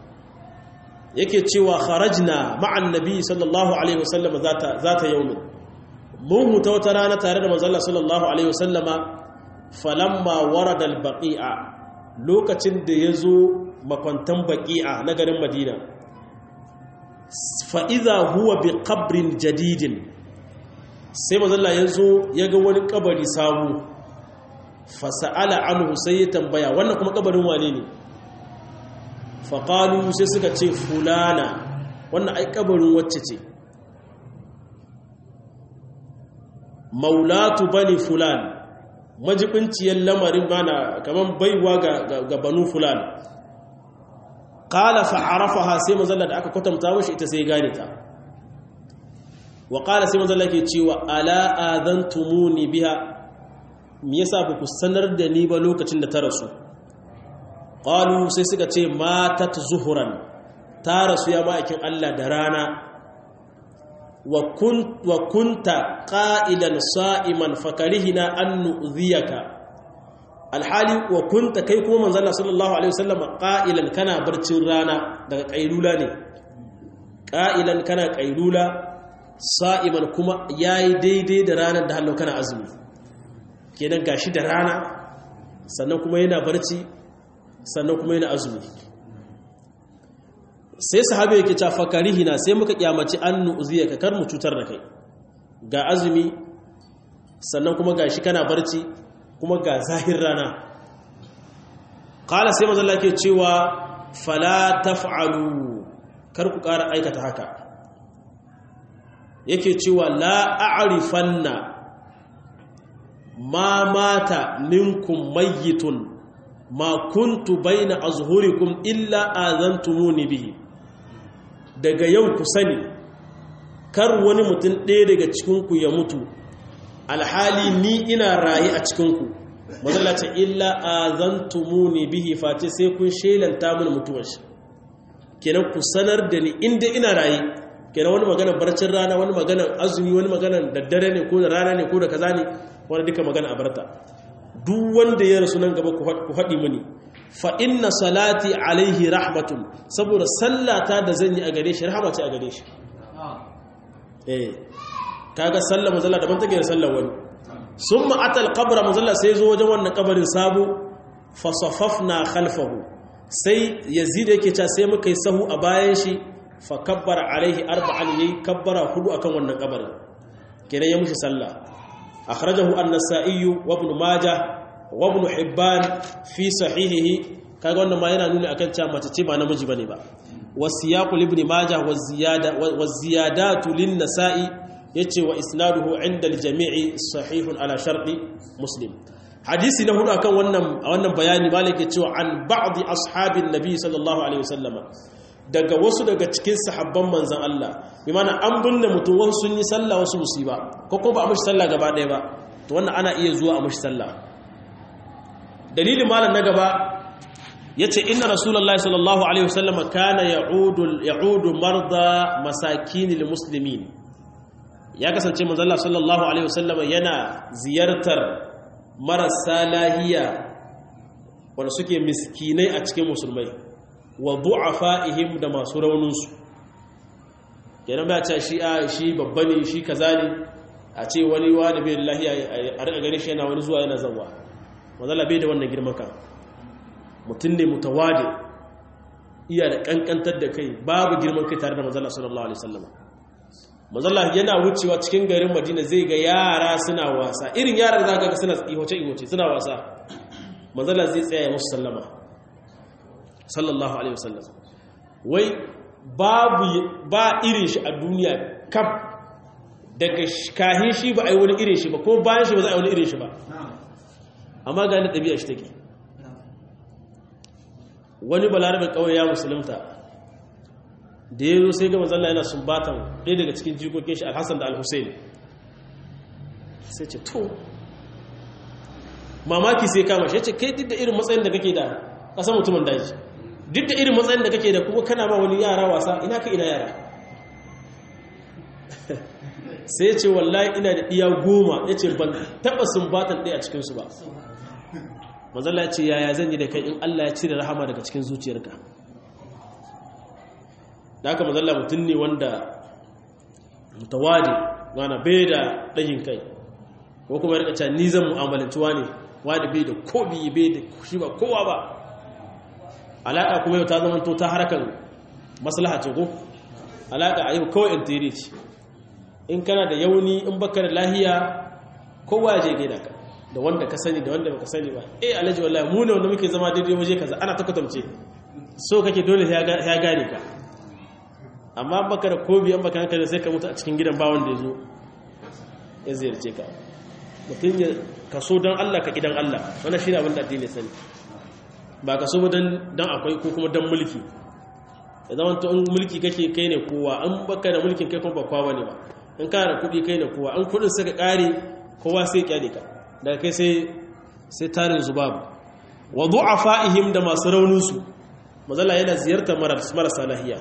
yake cewa kharajna ma'an nabi sallallahu alaihi wasallam zata zata yawmin mun huta wata rana tare da manzon sallallahu alaihi wasallama falamma warada albaqi'a lokacin da yazo makwantan baqi'a na garin madina fa idza huwa bi qabrin jadidin sai manzon yazo yaga wani kabari sabu fa sa'ala anhu sai ya tambaya wannan kuma kabarin wane ne faƙalu sai suka ce fulana wannan ai kabarin wacce ce maulatu bani fulan majibinciyar lamarin mana kamar baiwa ga banu fulan ƙala fa'arafaha sai mazalla da aka kwatanta mashi ita sai gane ta wa ƙala sai mazalla ke cewa ala'adan tumuni biya me yasa ba ku sanar da ni ba lokacin da ta rasu ƙalu sai suka ce matat zuhuran ta rasu ya ma'aikin Allah da rana wa kunta ƙa'ilan sa'iman fakarihina an nu'ziyaka alhali wa kunta kai kuma manzala sallallahu alaihi wasallam qa'ilan kana barcin rana daga qailula ne qa'ilan kana qailula sa'iman kuma yayi daidai da ranar da hallo kana azumi kenan gashi da rana sannan kuma yana barci sannan kuma yana azumi sai sahabi yake ta fakarihina sai muka kyamaci an nu'ziya ka kar mu cutar da kai ga azumi sannan kuma gashi kana barci kuma ga zahir rana qala sai manzo Allah ke cewa fala taf'alu kar ku ƙara aikata haka yake cewa la a'rifanna ma mata minkum mayyitun ma kuntu baina azhurikum illa azantumuni bihi daga yau ku sani kar wani mutum ɗaya daga cikinku ya mutu alhali ni ina rayu a cikinku mazalace illa azantumuni bihi face sai kun shelanta mun mutuwar shi kenan ku sanar da ni inda ina rayu kenan wani magana barcin rana wani magana azumi wani magana daddare ne ko da rana ne ko da kaza ne wani duka magana a barta duk wanda ya rasu nan gaba ku haɗi mini fa inna salati alaihi rahmatun saboda sallata da zan yi a gare shi rahama ce a gare shi eh kaga sallar mazalla daban take da sallar wani summa atal qabra mazalla sai zo wajen wannan kabarin sabo fa safafna khalfahu sai yazid yake cewa sai muka yi sahu a bayan shi fa kabbara alaihi arba'an yayi kabbara hudu akan wannan kabarin kenan ya mushi sallah akhrajahu an-nasa'i wa ibn majah wa ibn hibban fi sahihihi kaga wannan ma yana nuni akan cewa mace ce ba namiji bane ba wasiyaqul ibn majah wa ziyada wa ziyadatu lin-nasa'i yace wa isnaduhu 'inda al-jami'i sahihun ala sharti muslim hadisi na hudu akan wannan wannan bayani malik ya cewa an ba'd ashabin nabi sallallahu alaihi wasallama daga wasu daga cikin sahabban manzan Allah bi mana an binne mutum wasu sun yi sallah wasu musiba ko kuma ba a mushi sallah gaba ɗaya ba to wannan ana iya zuwa a mushi sallah dalilin malam na gaba yace inna rasulullahi sallallahu alaihi wasallam kana ya'udu ya'udu marda masakinil muslimin ya kasance manzon Allah sallallahu alaihi wasallam yana ziyartar marasa lahiya wanda suke miskinai a cikin musulmai wa du'afa'ihim da masu rauninsu kenan ba ta shi a shi babba ne shi kaza ne a ce wani wani bai lahiya a rika gani shi yana wani zuwa yana zawa mazala bai da wannan girman kan mutum ne mutawade iya da kankantar da kai babu girman kai tare da mazala sallallahu alaihi wasallam mazala yana wucewa cikin garin madina zai ga yara suna wasa irin yaran da zaka ga suna ihoce ihoce suna wasa mazala zai tsaya musu sallama sallallahu alaihi wasallam wai babu ba irin shi a duniya kaf daga kahin shi ba a yi wani irin shi ba ko bayan shi ba za a yi wani irin shi ba amma ga ni ɗabi'a shi take wani balarabin ƙauye ya musulunta da ya zo sai ga mazalla yana sumbatan ɗaya daga cikin jikokin shi alhassan da alhussein sai ce to mamaki sai kama shi ya ce kai duk da irin matsayin da kake da ƙasa mutumin daji duk da irin matsayin da kake da kuma kana ma wani yara wasa ina ka ina yara sai ce wallahi ina da ɗiya goma ya ce ban taɓa sumbatan ɗaya a cikinsu ba mazalla ya ce yaya zan yi da kai in Allah ya cire rahama daga cikin zuciyarka da haka mazalla mutum ne wanda mutawadi wana bai da ɗayin kai ko kuma rika cewa ni zan mu'amalanci wani wani bai da kobi bai da shi ba kowa ba alaƙa kuma yau ta zama to ta harkar maslaha ce ko alaƙa a yau kawai intere ce in kana da yauni in baka da lahiya kowa ya je gaida ka da wanda ka sani da wanda baka sani ba eh alhaji wallahi mu ne wanda muke zama daidai waje kaza ana ta kwatamce so kake dole ya gane ka amma baka da kobi an baka hankali sai ka mutu a cikin gidan ba wanda ya zo ya ziyarce ka mutum ya kaso don Allah ka idan Allah wannan shi ne abin da addini sani ba ka so don akwai ko kuma don mulki ya zama to in mulki kake kai ne kowa an baka da mulkin kai kuma ba kowa ne ba in kana da kuɗi kai ne kowa an kuɗin suka ƙare kowa sai kyale ka daga kai sai sai tarin zubabu wa du'afa'ihim da masu rauninsu mazala yana ziyartar marasa lahiya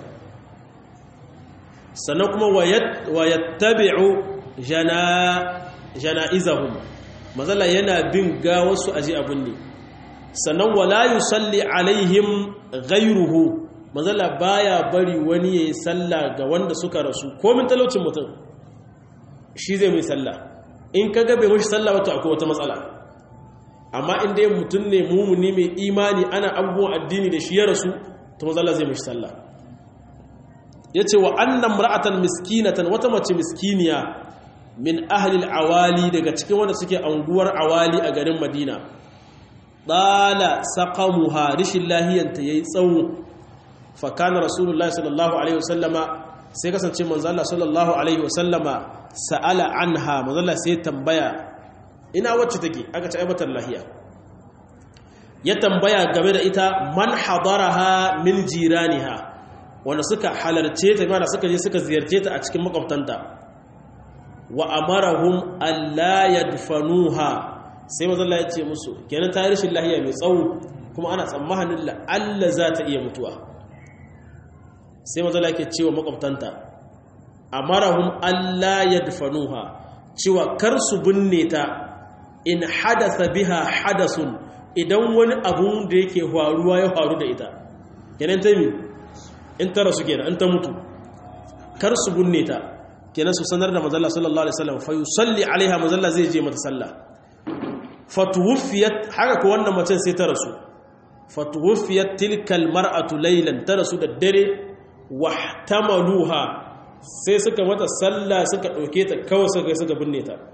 sannan kuma wa yattabi'u jana'izahum mazala yana bin ga wasu aji abun ne sannan wala yusalli alaihim ghayruhu manzala baya bari wani yayi sallah ga wanda suka rasu komin talaucin mutum shi zai mai sallah in kaga bai mushi sallah wato akwai wata matsala amma in dai mutum ne mumuni mai imani ana abubuwan addini da shi ya rasu to manzala zai mushi sallah yace wa annam ra'atan miskinatan wata mace miskiniya min ahlil awali daga cikin wanda suke anguwar awali a garin madina ɗala saƙamuha rishin lahiyanta ya yi tsawo fakana rasulullah sallallahu alaihi wasallama sai kasance manzala sallallahu alaihi wasallama sa'ala anha manzala sai tambaya ina wacce take aka ci aibatar lahiya ya tambaya game da ita man hadaraha min jiraniha wanda suka halarce ta mana suka je suka ziyarce ta a cikin makwabtanta wa amarahum alla yadfanuha sai mazalla ya ce musu kenan ta rashin lahiya mai tsawo kuma ana tsammanin la'alla za ta iya mutuwa sai mazalla ke cewa makwabtanta amarahum alla yadfanuha cewa kar su binne ta in hadatha biha hadasun idan wani abun da yake faruwa ya faru da ita kenan ta mi in ta rasu kenan in ta mutu kar su binne ta kenan su sanar da mazalla sallallahu alaihi wasallam fa yusalli alaiha mazalla zai je mata sallah fatuwufiyat haka ko wannan macen sai ta rasu fatuwufiyat tilkal mar'atu laylan ta rasu da dare wahtamaluha sai suka mata sallah suka dauke ta kawai suka kai suka binne ta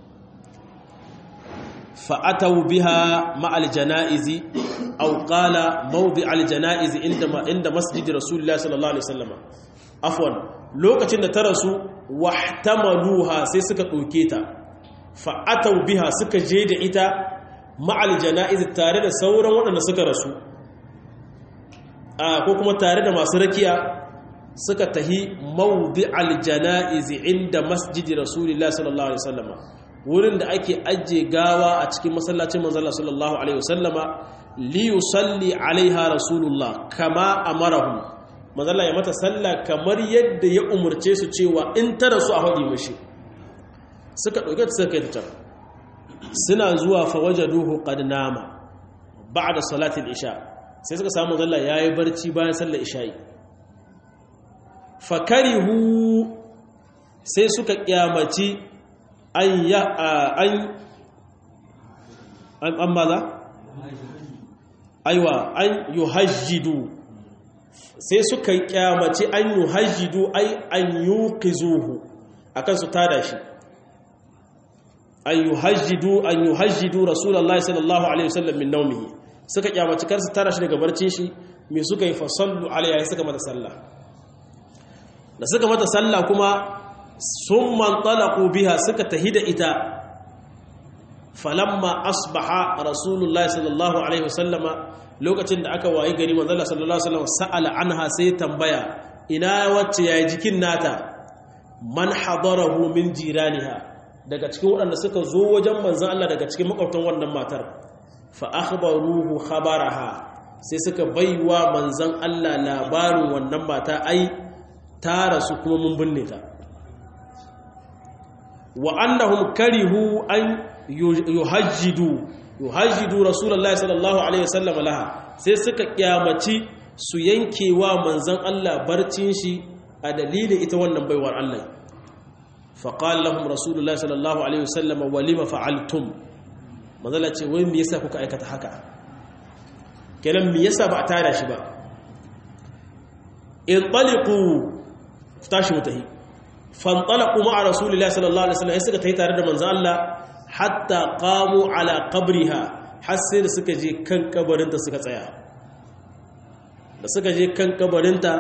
fa ataw biha ma'al janaizi aw qala mawdi' al janaizi inda inda masjid rasulullah sallallahu alaihi wasallam afwan lokacin da ta rasu wahtamaluha sai suka dauke ta fa'atau biha suka je da ita ma'al jana'iz tare da sauran waɗanda suka rasu ko kuma tare da masu rakiya suka tahi maudi aljana'iz inda masjidi rasulullah sallallahu alaihi wasallama wurin da ake ajiye gawa a cikin masallacin manzala sallallahu alaihi wasallama li yusalli alaiha rasulullah kama amarahum manzala ya mata sallah kamar yadda ya umarce su cewa in ta rasu a haɗi mashi suka ɗauke ta suka ta suna zuwa fawaje duhu qad nama ba'da salatin isha sai suka samu zalla yayi barci bayan sallar isha'i fakarihu sai suka kiyamaci an ya an an amma za aiwa an yuhajjidu sai suka kyamaci an yuhajjidu ai an yuqizuhu akan su tada shi an yuhajjidu an yuhajjidu rasulullahi sallallahu alaihi wasallam min nawmihi suka kyamaci kar su tara shi daga barcin shi me suka yi fasallu alaiha suka mata sallah da suka mata sallah kuma summan talaqu biha suka tahida ita falamma asbaha rasulullahi sallallahu alaihi wasallam lokacin da aka wayi gari manzo sallallahu alaihi wasallam sa'ala anha sai tambaya ina wacce yayi jikin nata man hadarahu min jiraniha daga cikin waɗanda suka zo wajen manzan Allah daga cikin makwabtan wannan matar fa akhbaruhu khabaraha sai suka baiwa manzan Allah labarin wannan mata ai ta rasu kuma mun binne ta wa annahum karihu an yuhajjidu yuhajjidu rasulullahi sallallahu alaihi wasallam laha sai suka kyamaci su yankewa manzan Allah barcin shi a dalilin ita wannan baiwar Allah faƙal lahum rasulullah sallallahu alaihi wasallam walima fa'altum manzala ce wai me yasa kuka aikata haka kenan me yasa ba a tada shi ba in taliqu tashi mutahi fantalaqu ma'a rasulullah sallallahu alaihi wasallam suka tayi tare da manzo Allah hatta qamu ala qabriha har sai da suka je kan kabarinta suka tsaya da suka je kan kabarinta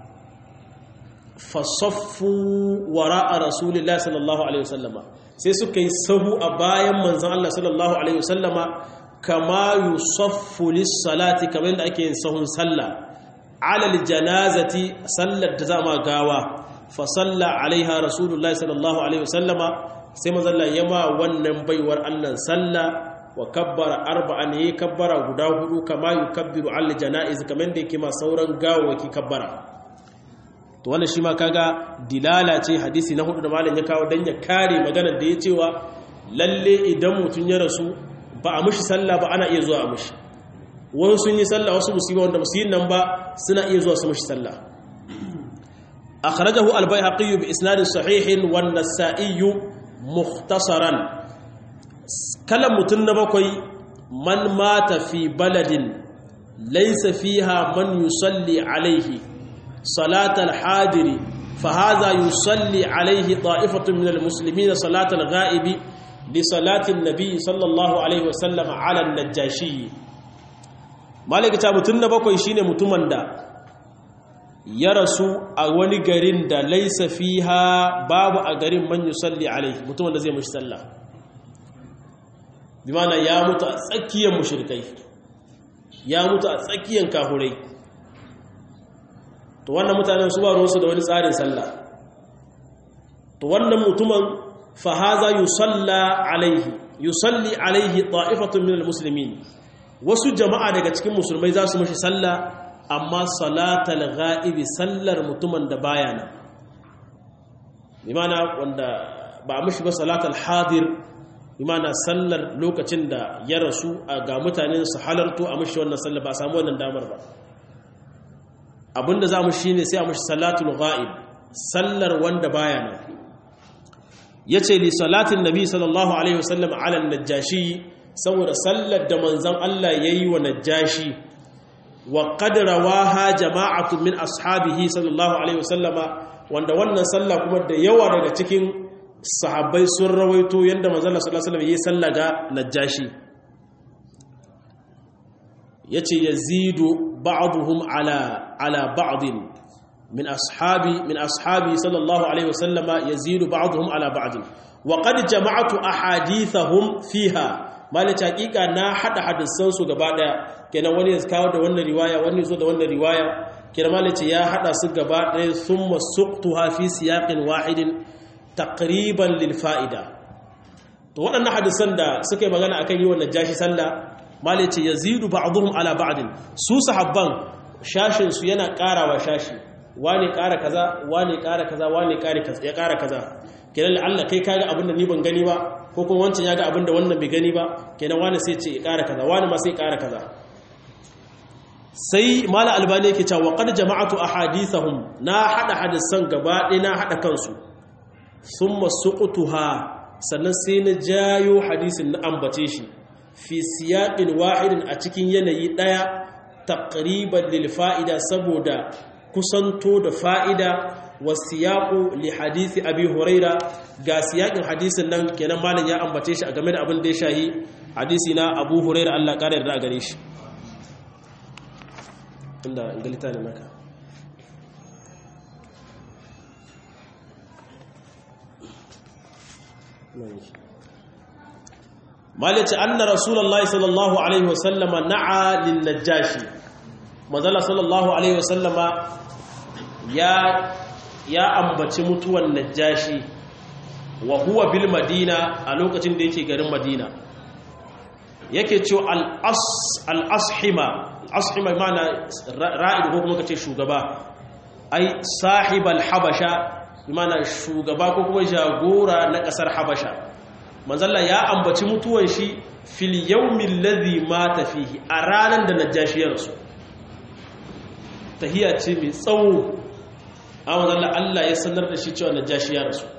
fasaffu wara'a rasulillah sallallahu alaihi wasallama sai suka yi sahu a bayan manzon Allah sallallahu alaihi wasallama kama yusaffu lis-salati kamar da ake yin sahun sallah alal janazati sallar da zama gawa fa salla alaiha rasulullahi sallallahu alaihi wasallama sai manzon Allah yama wannan baiwar Allah sallah wa kabbara arba'an yi kabbara guda hudu kama yukabbiru al janaiz kamar da yake ma sauran gawawaki kabbara to wannan shi ma kaga dilala ce hadisi na hudu da malam ya kawo dan ya kare maganar da ya cewa lalle idan mutun ya rasu ba a mushi sallah ba ana iya zuwa a mushi wasu sun yi sallah wasu musulmi wanda musulmi nan ba suna iya zuwa su mashi sallah akhrajahu al-baihaqi bi isnadin sahihin wan nasa'i mukhtasaran kalan mutun na bakwai man mata fi baladin laysa fiha man yusalli alayhi salatal hadiri فهذا يصلي عليه طائفة من المسلمين صلاة الغائب لصلاة النبي صلى الله عليه وسلم على النجاشي مالك تابتن بكوي شيني متمن دا يرسو أولي غرين دا ليس فيها باب أغرين من يصلي عليه متمن دا زي مش صلى بمعنى يا متأسكيا مشركي يا متأسكيا كافري to wannan mutanen su ba ruwansu da wani tsarin sallah to wannan mutumin fahaza yusalla alaihi yusalli alaihi ta'ifatun minal muslimin wasu jama'a daga cikin musulmai za su mashi sallah amma salatal ghaibi sallar mutumin da baya nan imana wanda ba a mashi ba salatal hadir imana sallar lokacin da ya rasu ga mutanen su halarto a mashi wannan sallar ba a samu wannan damar ba abinda za mu shi ne sai a mashi salatul ghaib sallar wanda baya nan ya ce li salatin nabi sallallahu alaihi wasallam ala najashi saboda sallar da manzan Allah ya yi wa najashi wa qadrawaha jama'atu min ashabihi sallallahu alaihi wasallama wanda wannan sallah kuma da yawa daga cikin sahabbai sun rawaito yadda manzan Allah sallallahu alaihi wasallam ya yi sallah ga najashi yace yazidu ba'dhum ala ala ba'd min ashabi min ashabi sallallahu alaihi wasallama yazidu ba'dhum ala ba'd wa qad jama'tu ahadithahum fiha malaka hakika na hada hadisan su gaba daya kenan wani ya kawo da wannan riwaya wani zo da wannan riwaya kenan malaka ya hada su gaba daya thumma suqtuha fi siyaqin wahidin taqriban lil fa'ida to waɗannan hadisan da suka yi magana akan yi wannan jashi sallah mali ce ya zidu ba'aduhum ala ba'adin su sahabban shashinsu yana ƙarawa shashi wane ƙara kaza wane ƙara kaza wane ya ƙara kaza kenan Allah kai kaga abin da ni ban gani ba ko kuma wancan ya ga abin da wannan bai gani ba kenan wane sai ce ya ƙara kaza wane ma sai ƙara kaza sai mala albani yake cewa qad jama'atu ahadithahum na hada hadisan gaba ɗaya na hada kansu thumma suqtuha sannan sai na jayo hadisin na ambace shi fi siyaƙin wahidin a cikin yanayi ɗaya taƙriban lil fa'ida saboda kusanto da fa'ida wa siyaƙu li hadisi abi huraira ga siyaƙin hadisin nan kenan malin ya ambace shi a game da abin da ya shahi hadisi na abu huraira Allah ƙara yarda a gare shi inda ingalita ne maka malice anna rasulullahi sallallahu alaihi wasallama na'a lin najashi manzala sallallahu alaihi wasallama ya ya ambaci mutuwan najashi wa huwa bil madina a lokacin da yake garin madina yake cewa al as al ashima ashima mana ra'id ko kuma kace shugaba ai sahibal habasha mana shugaba ko kuma jagora na kasar habasha manzalla ya ambaci mutuwan shi fil yawmin ladhi mata fihi a ranan da najashi ya rasu tahiya ce mai tsawo a manzalla Allah ya sanar da shi cewa najashi ya rasu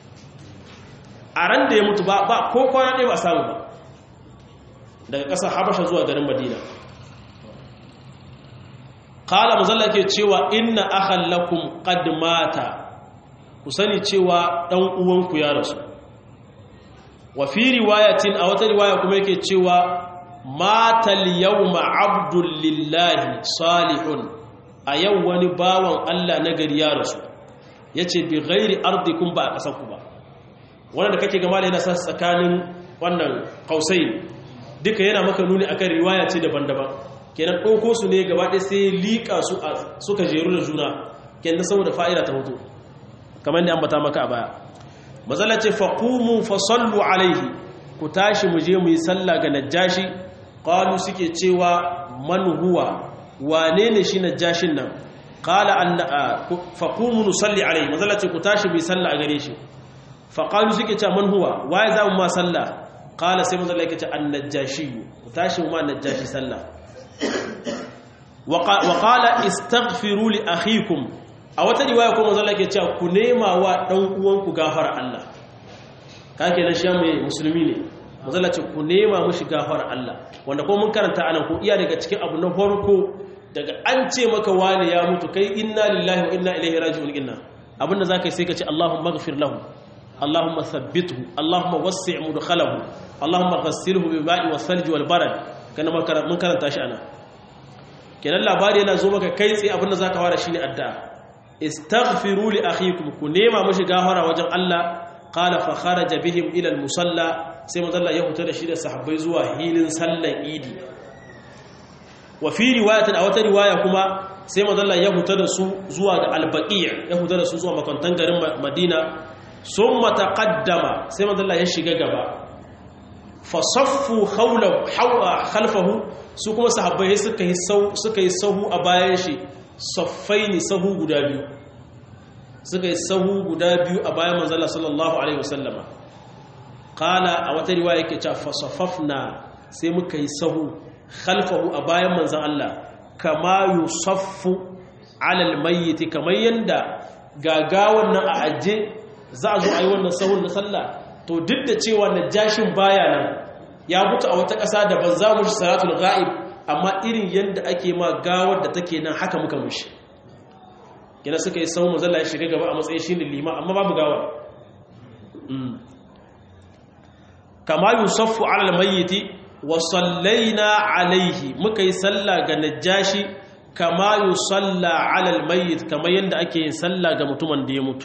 a ran da ya mutu ba ba ko kwana ɗaya ba samu ba daga ƙasar habasha zuwa garin madina kala manzalla ke cewa inna akhan lakum qad mata ku sani cewa dan uwanku ya rasu wa fi riwayatin a wata riwaya kuma yake cewa matal yawma abdul lillahi salihun a yau wani bawan Allah na gari ya rasu yace bi ghairi ardikum ba a kasar ku ba wannan da kake ga malai yana sa tsakanin wannan kausai duka yana maka nuni akan riwaya ce daban-daban kenan ɗauko su ne gaba ɗaya sai liƙa su suka jeru da juna kenan saboda fa'ida ta hoto kamar da ambata maka a baya mazala ce faƙumu fasallu alaihi ku tashi mu je mu yi sallah ga najashi ƙalu suke cewa man huwa wane ne shi najashin nan ƙala faƙumu nusalli alaihi mazala ce ku tashi mu yi sallah a gare shi faƙalu suke cewa man huwa waye za mu ma sallah ƙala sai mazala yake ce an najashi ku tashi mu ma najashi sallah wa qala istaghfiru li akhikum a wata riwaya kuma manzo Allah ke cewa ku nema wa dan uwanku gafara Allah kake nan shi mai musulmi ne manzo Allah ce ku nema mushi gafara Allah wanda ko mun karanta anan ko iya daga cikin abu na farko daga an ce maka wani ya mutu kai inna lillahi wa inna ilaihi raji'un inna abinda zaka yi sai ka ce Allahumma ighfir lahu Allahumma thabbithu Allahumma wassi' mudkhalahu Allahumma ghassilhu bil ma'i was thalj wal barad kana mun karanta shi ana kenan labari yana zo maka kai tsaye abinda zaka fara shine addu'a istaghfiru li akhikum ku nema mishi gafara wajen Allah qala fa kharaja bihim ila al musalla sai manzo Allah ya fita da shi da sahabbai zuwa hilin sallan idi wa fi riwayatin a wata riwaya kuma sai manzo Allah ya fita da su zuwa ga al baqi' ya fita da su zuwa makantan garin Madina summa taqaddama sai manzo Allah ya shiga gaba fa saffu hawlahu khalfahu su kuma sahabbai suka yi suka yi sahu a bayan shi saffaini sahu guda biyu suka yi sahu guda biyu a bayan manzala sallallahu alaihi wasallama kala a wata riwaya yake cewa fasafafna sai muka yi sahu khalfahu a bayan manzan Allah kama yusaffu alal mayyiti kamar yanda gagawan nan a aje za a zo a yi wannan sahun na sallah to duk da cewa najashin baya nan ya mutu a wata ƙasa da ban za mu shi salatul ghaib amma irin yadda ake ma gawar da take nan haka muka mushi gina suka yi sau mazalla ya shiga gaba a matsayin shi ne lima amma babu gawa kama yusuffu alal mayyiti wa sallaina alaihi muka yi sallah ga najashi kama yusalla alal mayyit kama yadda ake yin sallah ga mutumin da ya mutu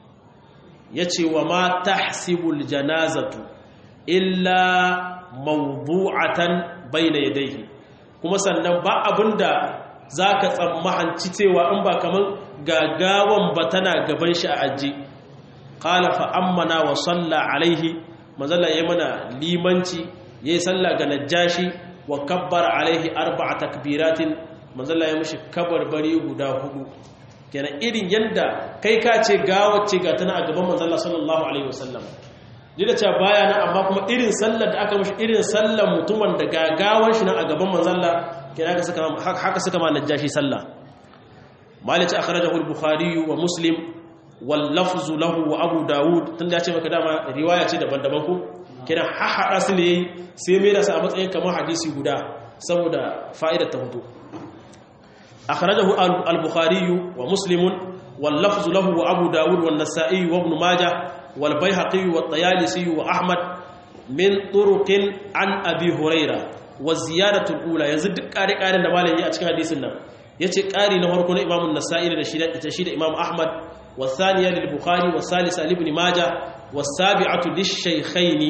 yace wa ma tahsibul janazatu illa mawdu'atan bayna yadayhi kuma sannan ba abinda za ka tsammahanci cewa in ba kamar gagawan ba tana gaban shi a aji ƙala fa'ammana wa salla alaihi mazala ya mana limanci ya yi salla ga najashi wa kabbar alaihi arba a takbiratin mazala ya mashi kabarbari guda hudu kenan irin yadda kai ka ce gawace ga tana a gaban mazala sallallahu alaihi wasallam duk da cewa baya nan amma kuma irin sallar da aka mashi irin sallar mutumin da gagawan shi nan a gaban manzalla kina haka suka haka suka ma najashi sallah malici akhrajahu al-bukhari wa muslim wal lafzu lahu wa abu daud tunda ya ce maka dama riwaya ce daban-daban ko kina hahada su ne sai mai da su a matsayin kamar hadisi guda saboda fa'idar ta hudu akhrajahu al-bukhari wa muslim wal lafzu lahu wa abu daud wa an-nasa'i wa ibn majah والبيهقي والطيالسي وأحمد من طرق عن أبي هريرة والزيادة الأولى يزد قاري قاري نمالي يأتك حديثنا يأتي قاري نهاركونا إمام النسائي لتشيد إمام أحمد والثانية للبخاري والثالثة لابن ماجة والسابعة للشيخين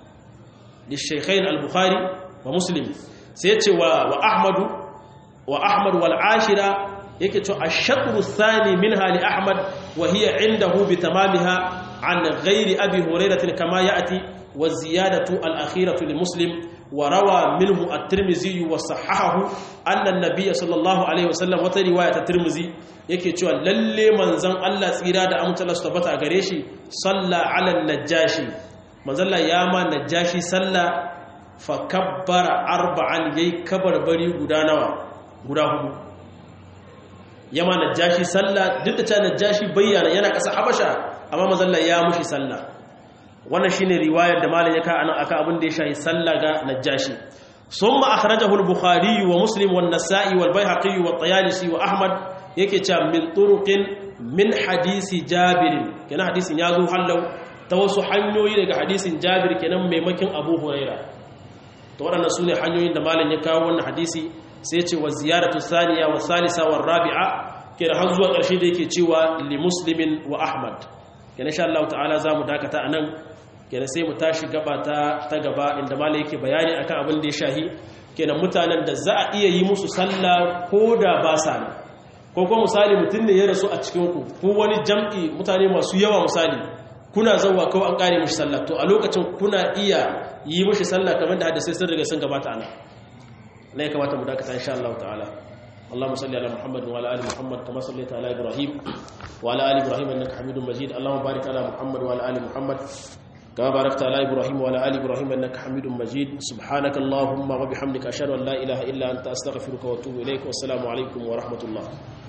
للشيخين البخاري ومسلم سيأتي وأحمد وأحمد والعاشرة يكتو الشطر الثاني منها لأحمد وهي عنده بتمامها عن غير أبي هريرة كما يأتي والزيادة الأخيرة لمسلم وروى منه الترمذي وصححه أن النبي صلى الله عليه وسلم وترواية الترمذي yake cewa lalle manzon Allah tsira da amince Allah su tabbata a gare shi salla ala najashi manzon Allah ya ma najashi salla fa kabbara arba'an yayi kabarbari guda nawa guda hudu yama najashi salla duk da cewa najashi bayyana yana kasa habasha amma mazalla ya mushi sallah wannan shine riwayar da malam ya ka anan aka abin da ya shahi sallah ga najashi summa akhrajahu al-bukhari wa muslim wa an-nasa'i wal bayhaqi wa at-tayalisi wa ahmad yake cewa min turuqin min hadisi jabir kenan hadisin ya zo hallau ta wasu hanyoyi daga hadisin jabir kenan maimakin abu huraira to waɗannan sune hanyoyin da malam ya kawo wannan hadisi sai ya ce wa ziyaratu thaniya wa thalitha wa rabi'a kenan har zuwa ƙarshe da yake cewa li muslimin wa ahmad kenan insha Allah ta'ala zamu dakata anan kenan sai mu tashi gaba ta ta gaba inda malai yake bayani akan abin da ya shahi kenan mutanen da za a iya yi musu sallah ko da ba sa ne ko kuma misali mutum ne ya rasu a cikin ku ko wani jam'i mutane masu yawa misali kuna zauwa kawai an kare mishi sallah to a lokacin kuna iya yi mishi sallah kamar da hadisai sun riga sun gabata ana ne ya kamata mu dakata insha Allah ta'ala اللهم صل على محمد وعلى ال محمد كما صليت على ابراهيم وعلى ال ابراهيم انك حميد مجيد اللهم بارك على محمد وعلى ال محمد كما باركت على إبراهيم وعلى آل إبراهيم إنك حميد مجيد سبحانك اللهم وبحمدك أشهد أن لا إله إلا أنت أستغفرك وأتوب إليك والسلام عليكم ورحمة الله